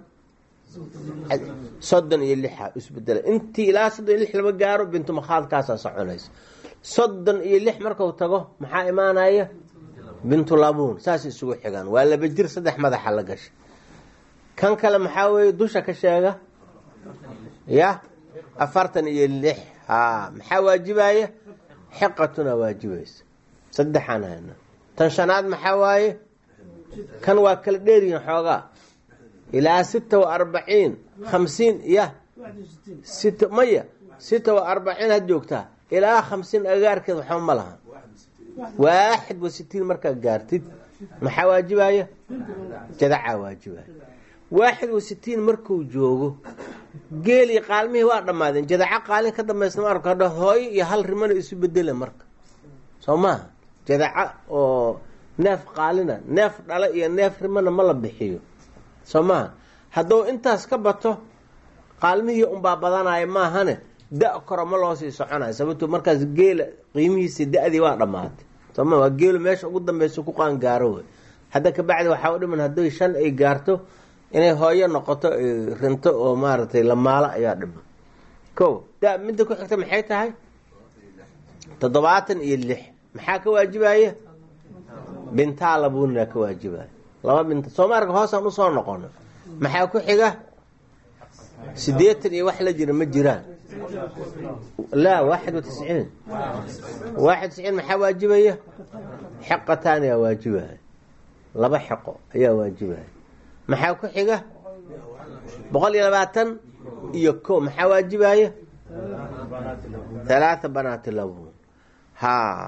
soddon iyo lixa isbedela intii ilaa soddon iyo lix lama gaaro bintu makhaadkaasaa soconaysa soddon iyo lix marku tago maxaa imaanaya bintu labuun saas isugu xigaan waa laba jir saddex madaxa la gasha kan kale maxaa weeye dusha ka sheega ya afartan iyo lix ha maxaa waajibaya xiqatuna waajibaysa saddexaan hayna tan shanaad maxaa waaye kan waa kala dheeryihin xoogaa ilaa sita wa arbaciin khamsiin ya sit maya sita wa arbaciin had joogtaa ilaa khamsiin agaarkeed waxba ma laha waaxid wa sitiin markaa gaartid maxaa waajibaya jadacaa waajibaya waaxid wa sitiin markuu joogo geelii qaalmihii waa dhammaadeen jadaca qaalin ka dambaysa maarka hadha hooyo iyo hal rimana isu bedela marka soo maaha jadaca oo neef qaalina neef dhala iyo neef rimana ma la bixiyo soo maaha hadduu intaas ka bato qaalmihii unbaa badanaya maahane da- koro ma loo sii soconayo sababto markaas geela qiimihiisi da-dii waa dhammaatay soo maa waa geelu meesha ugu dambeysa ku qaangaaro wey hadda kabacdi waxaa u dhiman hadday shan ay gaarto inay hooyo noqoto rinto oo maaragtay lamaalo ayaa dhiman ko da midda ku xigta maxay tahay toddobaatan iyo lix maxaa ka waajibaya bintaa labuunina ka waajibaya laba binta soomaarka hoosaan usoo noqono maxaa ku xiga sideetan iyo wax la jira ma jiraan laa waaxid wa tisciin waaxid tisciin maxaa waajibaya xeqataan ayaa waajibaya laba xeqo ayaa waajibaya maxaa ku xiga boqol iyo labaatan iyo ko maxaa waajibaya halaatha banaati labuun ha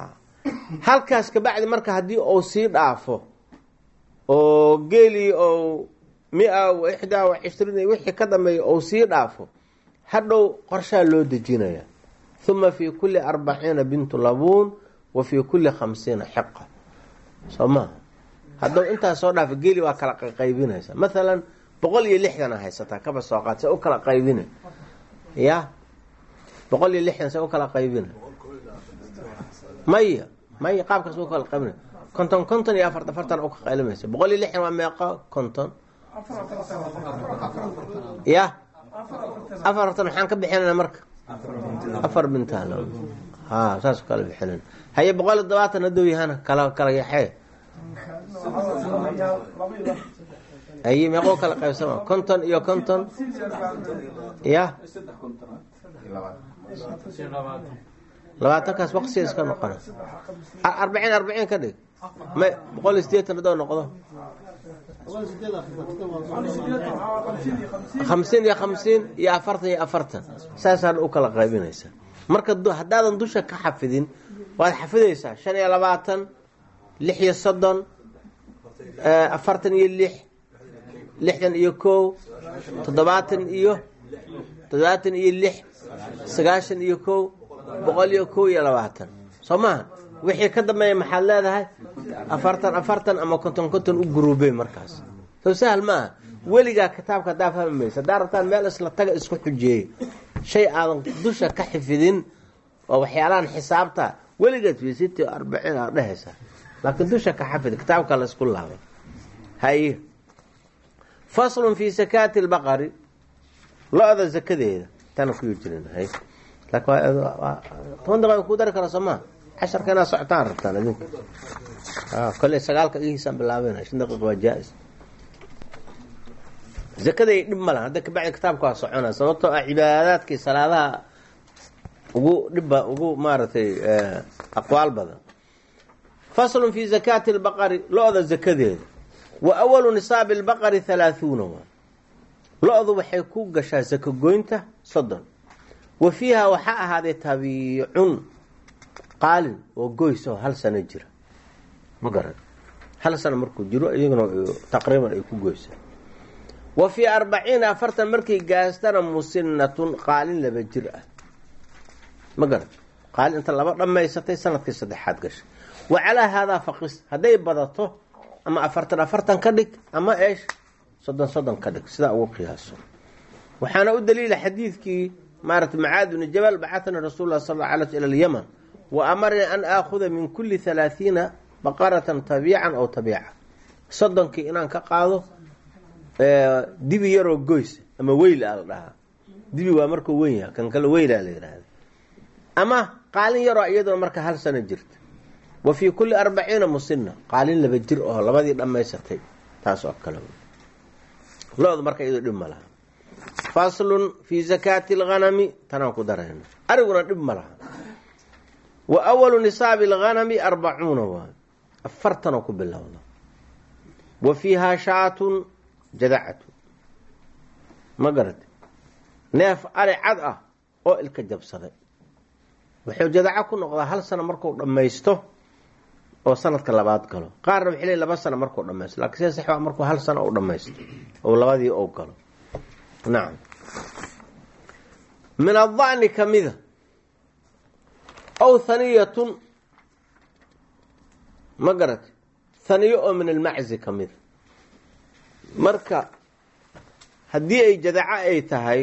halkaas kabacdi marka haddii uu sii dhaafo oo geelii ou mia wa ixdaa wa cishriin wixii ka dambeeya ou sii dhaafo hadhow qorshaa loo dejinaya uma fii kulli arbaciina bintu labuun wa fii kulli khamsiina xiqa soo maha haddou intaas soo dhaafo geeli waa kala qaybinaysa maalan boqol iyo lixdana haysataa kaba soo qaad se u kala qaybina ya boqol iyo lixdan se u kala qaybina maya maya qaabkaas u kala qaybina konton konton iyo afart afartan u ka qaylimaysa boqol iyo lixdan waa meeqa konton ya afartan maxaan ka bixinana marka afar bintaan ha saas kala bixinin haye boqol iyo todobaatan hadow yahana kala kala yaxee haye meeqoo kala qaybsama konton iyo konton ya labaatankaas waqsiga iska noqona arbaciin arbaciin ka dhig ma boqol iyo sideetan hadoo noqdo hamsiin iyo hamsiin iyo afartan iyo afartan saasaan u kala qaybinaysa marka haddaadan dusha ka xafidin waad xafidaysaa shan iyo labaatan lix iyo soddon afartan iyo lix lixdan iyo kow toddobaatan iyo toddobaatan iyo lix sagaashan iyo kow boqol iyo kow iyo labaatan soo maha wixii ka dambeeya maxaad leedahay afartan afartan ama konton konton u guruubey markaas soo sahal maaha weligaa kitaabka haddaa fahmi maysa haddaa rabtaan meel isla taga isku xujeeyey shay aadan dusha ka xifidin oo waxyaalahan xisaabta weligaad fiisiti arbaciin aad dhehaysaa laakiin dusha ka xafid kitaabka la isku laabay haye faslun fii sakaati lbaqari lo-da zakadeeda tana kuyi jirin hay toban daqiiqa ku dari kara soo maa casharka inaad socotaan rabtaan idinka kole sagaalka igiisaan bilaabena shan daqiiqa waa jaa-is zakaday dhib ma laha hadda kabacdi kitaabka waa socona sababtoo ah cibaadaadkii salaadaha ugu dhibba ugu maaragtay aqwaal badan faslun fi zakaati lbaqari lo-da zakadeeda wa awalu nisaabi lbaqari halaahuuna waa lo-du waxay ku gashaa zako goynta soddon wa fiiha waxaa ahaaday tabiicun qaalin oo goys oo hal sano jira ma garan hal sano markuu jiro iyaguna taqriiban ay ku goysa wa fii arbaciina afartan markay gaastana musinatun qaalin laba jir ah ma garan qaalin inta laba dhammaysatay sanadkii saddexaad gashay wa calaa haadaa faqis hadday badato ama afartan afartan ka dhig ama eesh soddon soddon ka dhig sidaa ugu qiyaaso waxaana u daliila xadiidkii maarata macaad bni jabal bacatanii rasuul lah sal ala ila alyaman wa amarnii an aakhuda min kulli halaathiina baqaratan tabiican aw tabiica soddonkii inaan ka qaado dibi yaroo goys ama weyl a la dhahaa dibi waa markuu weyn yaha kan kale weylaa la yidhaahda ama qaalin yaroo iyaduna marka hal sano jirta wa fii kulli arbaciina musina qaalin laba jir oo labadii dhammaysatay taas oo kale lo-du marka iyadoo dhib ma laha faslun fii zakaati alghanami tanaan ku darayna ariguna dhib ma laha wa awalu nisaabi alghanami arbacuuna waa afartanoo ku bilowda wa fiihaa shaatun jadacatu ma garate neef ari cad ah oo ilka jabsaday wuxuu jadaco ku noqdaa hal sano markuu dhammaysto oo sanadka labaad galo qaarna waxay leey laba sano markuu dhamaysto lakin sida sax waa markuu hal sano u dhamaysto oo labadii ou galo nacam min adacni kamida aw haniyatun ma garate haniyo oo min almaczi kamida marka haddii ay jadaco ay tahay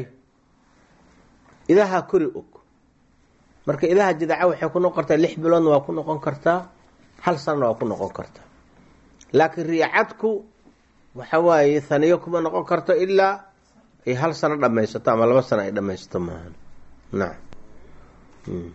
idaha kori og marka idaha jadaca waxay ku noqon kartaa lix biloodna waa ku noqon kartaa hal sanana waa ku noqon kartaa laakiin riicadku waxa waaye haniyo kuma noqon karto ilaa ay hal sano dhamaysato ama laba sano ay dhamaysato maahan nacam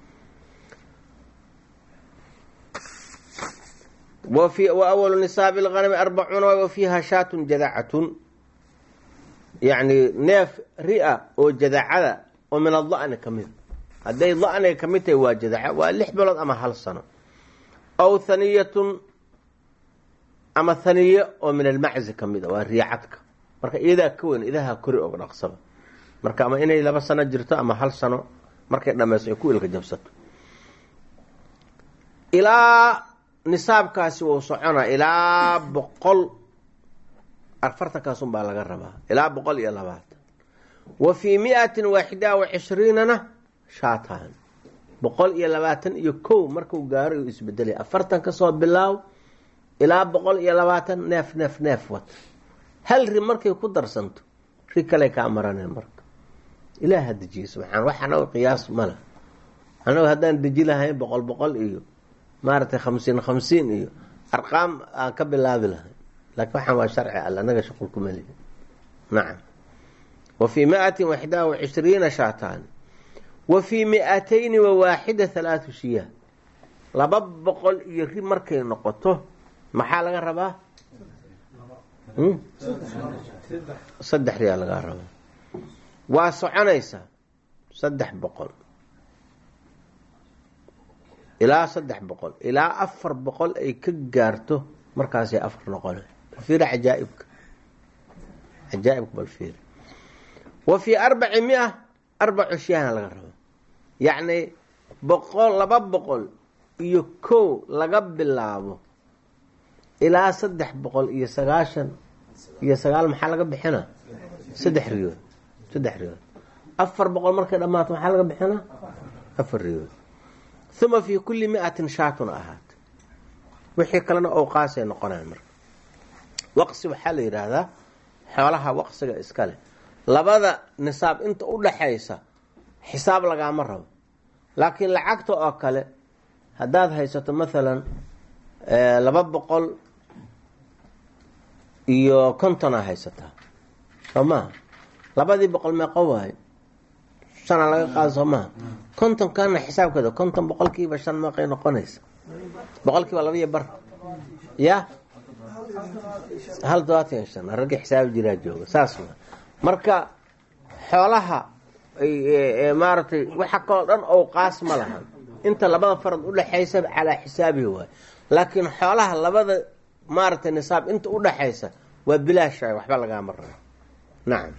wa awalu nisaabi lganami arbacuuna wa fiiha shaatun jadacatun yacni neef ri-a oo jadacada oo min ada'ni ka mid hadday da'niga ka mid tahay waa jadaca waa lix bilood ama hal sano aw haniyatun ama haniye oo min almaczi ka mid a waa riicadka marka iyadaa ka weyn idaha kori og dhaqsaba marka ama inay laba sano jirto ama hal sano markay dhamayso ay ku ilka jabsato ilaa nisaabkaasi wuu socona ilaa boqol afartankaasun baa laga rabaa ilaa boqol iyo labaatan wa fii miatin waaxida wa cishriinana shaatan boqol iyo labaatan iyo kow markuu gaaro uu isbedelay afartan kasoo bilaaw ilaa boqol iyo labaatan neef neef neef wata hal ri markay ku darsanto ri kale kaa maraneen marka ilaaha dejiye subxaan wax anago qiyaas mala anago haddaan deji lahayn boqol boqol iyo maaragtay khamsiin khamsiin iyo arqaam aan ka bilaabi lahayn laakiin waxaan waa sharci alle anaga shuqul kuma lihi nacam wa fii miatin waxdaa wa cishriina shaataani wa fii mi-atayni wa waaxida halaatu shiyaa laba boqol iyo ri markay noqoto maxaa laga rabaa saddex riyaa lagaa rabaa waa soconaysaa saddex boqol ilaa saddex boqol ilaa afar boqol ay ka gaarto markaasay afar noqona balfiiri cajaaibka cajaaibka balfiiri wa fii arbaci mia arbacu shiyahna laga rabo yacni boqol laba boqol iyo kow laga bilaabo ilaa saddex boqol iyo sagaashan iyo sagaal maxaa laga bixina saddex riyood saddex riyood afar boqol markay dhammaato maxaa laga bixina afar riyood uma fii kulli miatin shaatun ahaat wixii kalena owqaasay noqonaan marka waqsi waxaa la yidhaahdaa xoolaha waqsiga iska leh labada nisaab inta u dhaxaysa xisaab lagaama rabo laakiin lacagta oo kale haddaad haysato maalan laba boqol iyo kontonaa haysataa soo maha labadii boqol meeqo waayo shana laga qaado soo maha kontonkana xisaabkeeda konton boqolkiiba shan meeqay noqonaysa boqolkiiba laba iyo bar ya hal todobaatan shan raggii xisaabi jiraa jooga saas wa marka xoolaha maaragtay waxa kaloo dhan owqaas ma lahan inta labada farad udhaxaysa calaa xisaabihi waay laakiin xoolaha labada maaragtay nisaab inta udhaxaysa waa bilaasha waxba lagaama rabo nacam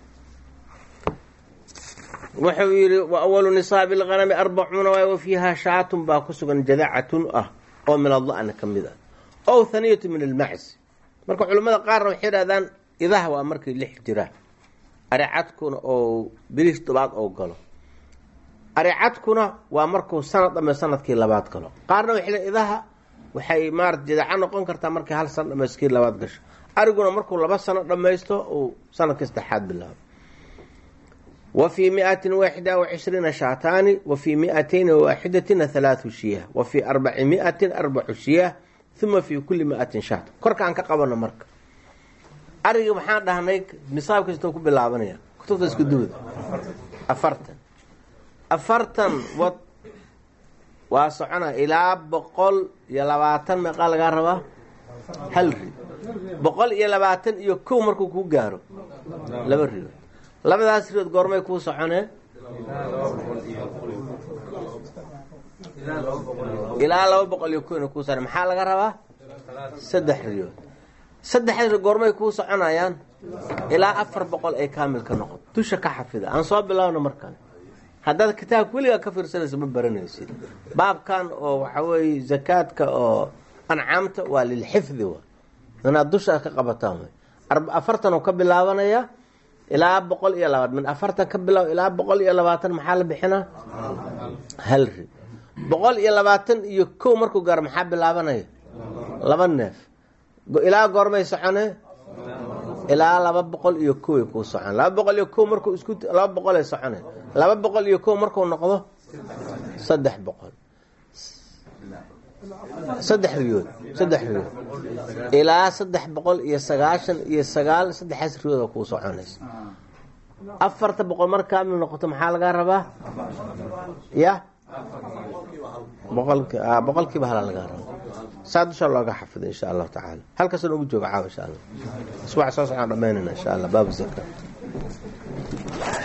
wuxuu yihi wa awalu nisaabi lganami arbacuuna waay wa fiiha shaatun baa ku sugan jadacatun ah oo min ada'na ka mid ah ow haniyatu min almacsi marka culimmada qaarna waxay yidhahdaan idaha waa markay lix jiraan aricadkuna oo bilish tobaad oo galo aricadkuna waa markuu sanad dhame sanadkii labaad galo qaarna waxay idaha waxay maarata jadaca noqon kartaa markay hal sano dhamayskii labaad gasho ariguna markuu laba sano dhammaysto uu sanadkii saddexaad bilaabo wa fii miatin waaxida wa cishriina shaataani wa fii miatayni waaxidatina halaathu shiyah wa fii arbaci miatin arbacu shiyah uma fii kulli miatin shaat korkaan ka qabano marka arigii maxaan dhahnay nisaab kastoo ku bilaabanaya kutubta isku duwada afartan afartan wad waa socona ilaa boqol iyo labaatan meeqaa lagaa rabaa hal ri boqol iyo labaatan iyo kow markuu kuu gaaro laba riyood labadaas riyood goormay kuu soconee ilaa laba boqol iyo kowna kuu socone maxaa laga rabaa saddex riyood saddexda ri goormay kuu soconayaan ilaa afar boqol ay kaamil ka noqoto dusha ka xafida aan soo bilaabno markale haddaad kitaabka weligaa ka fiirsanaysa ma baranaysid baabkan oo waxa weeye zakaadka oo ancaamta waa lilxifdi wa inaad dusha ka qabataan way afartan oo ka bilaabanaya ilaa boqol iyo labaatan min afartan ka bilaab ilaa boqol iyo labaatan maxaa la bixinaa hal ri boqol iyo labaatan iyo kow markuu gaaro maxaa bilaabanaya laba neef ilaa goormay socone ilaa laba boqol iyo koway kuu socon laba boqol iyo kow markuu isku laba boqolay socone laba boqol iyo kow markuu noqdo saddex boqol saddex riyood saddex riyood ilaa saddex boqol iyo sagaashan iyo sagaal saddexaas riyood oo kuu soconaysa afarta boqol mar kaamil noqoto maxaa lagaa rabaa ya boqolki boqolkiiba hala lagaa raba saa dusha looga xafido insha allahu tacaala halkaas noogu jooga caawa insha allah iswax soo socaan dhamaynayna insha allah baabu zaka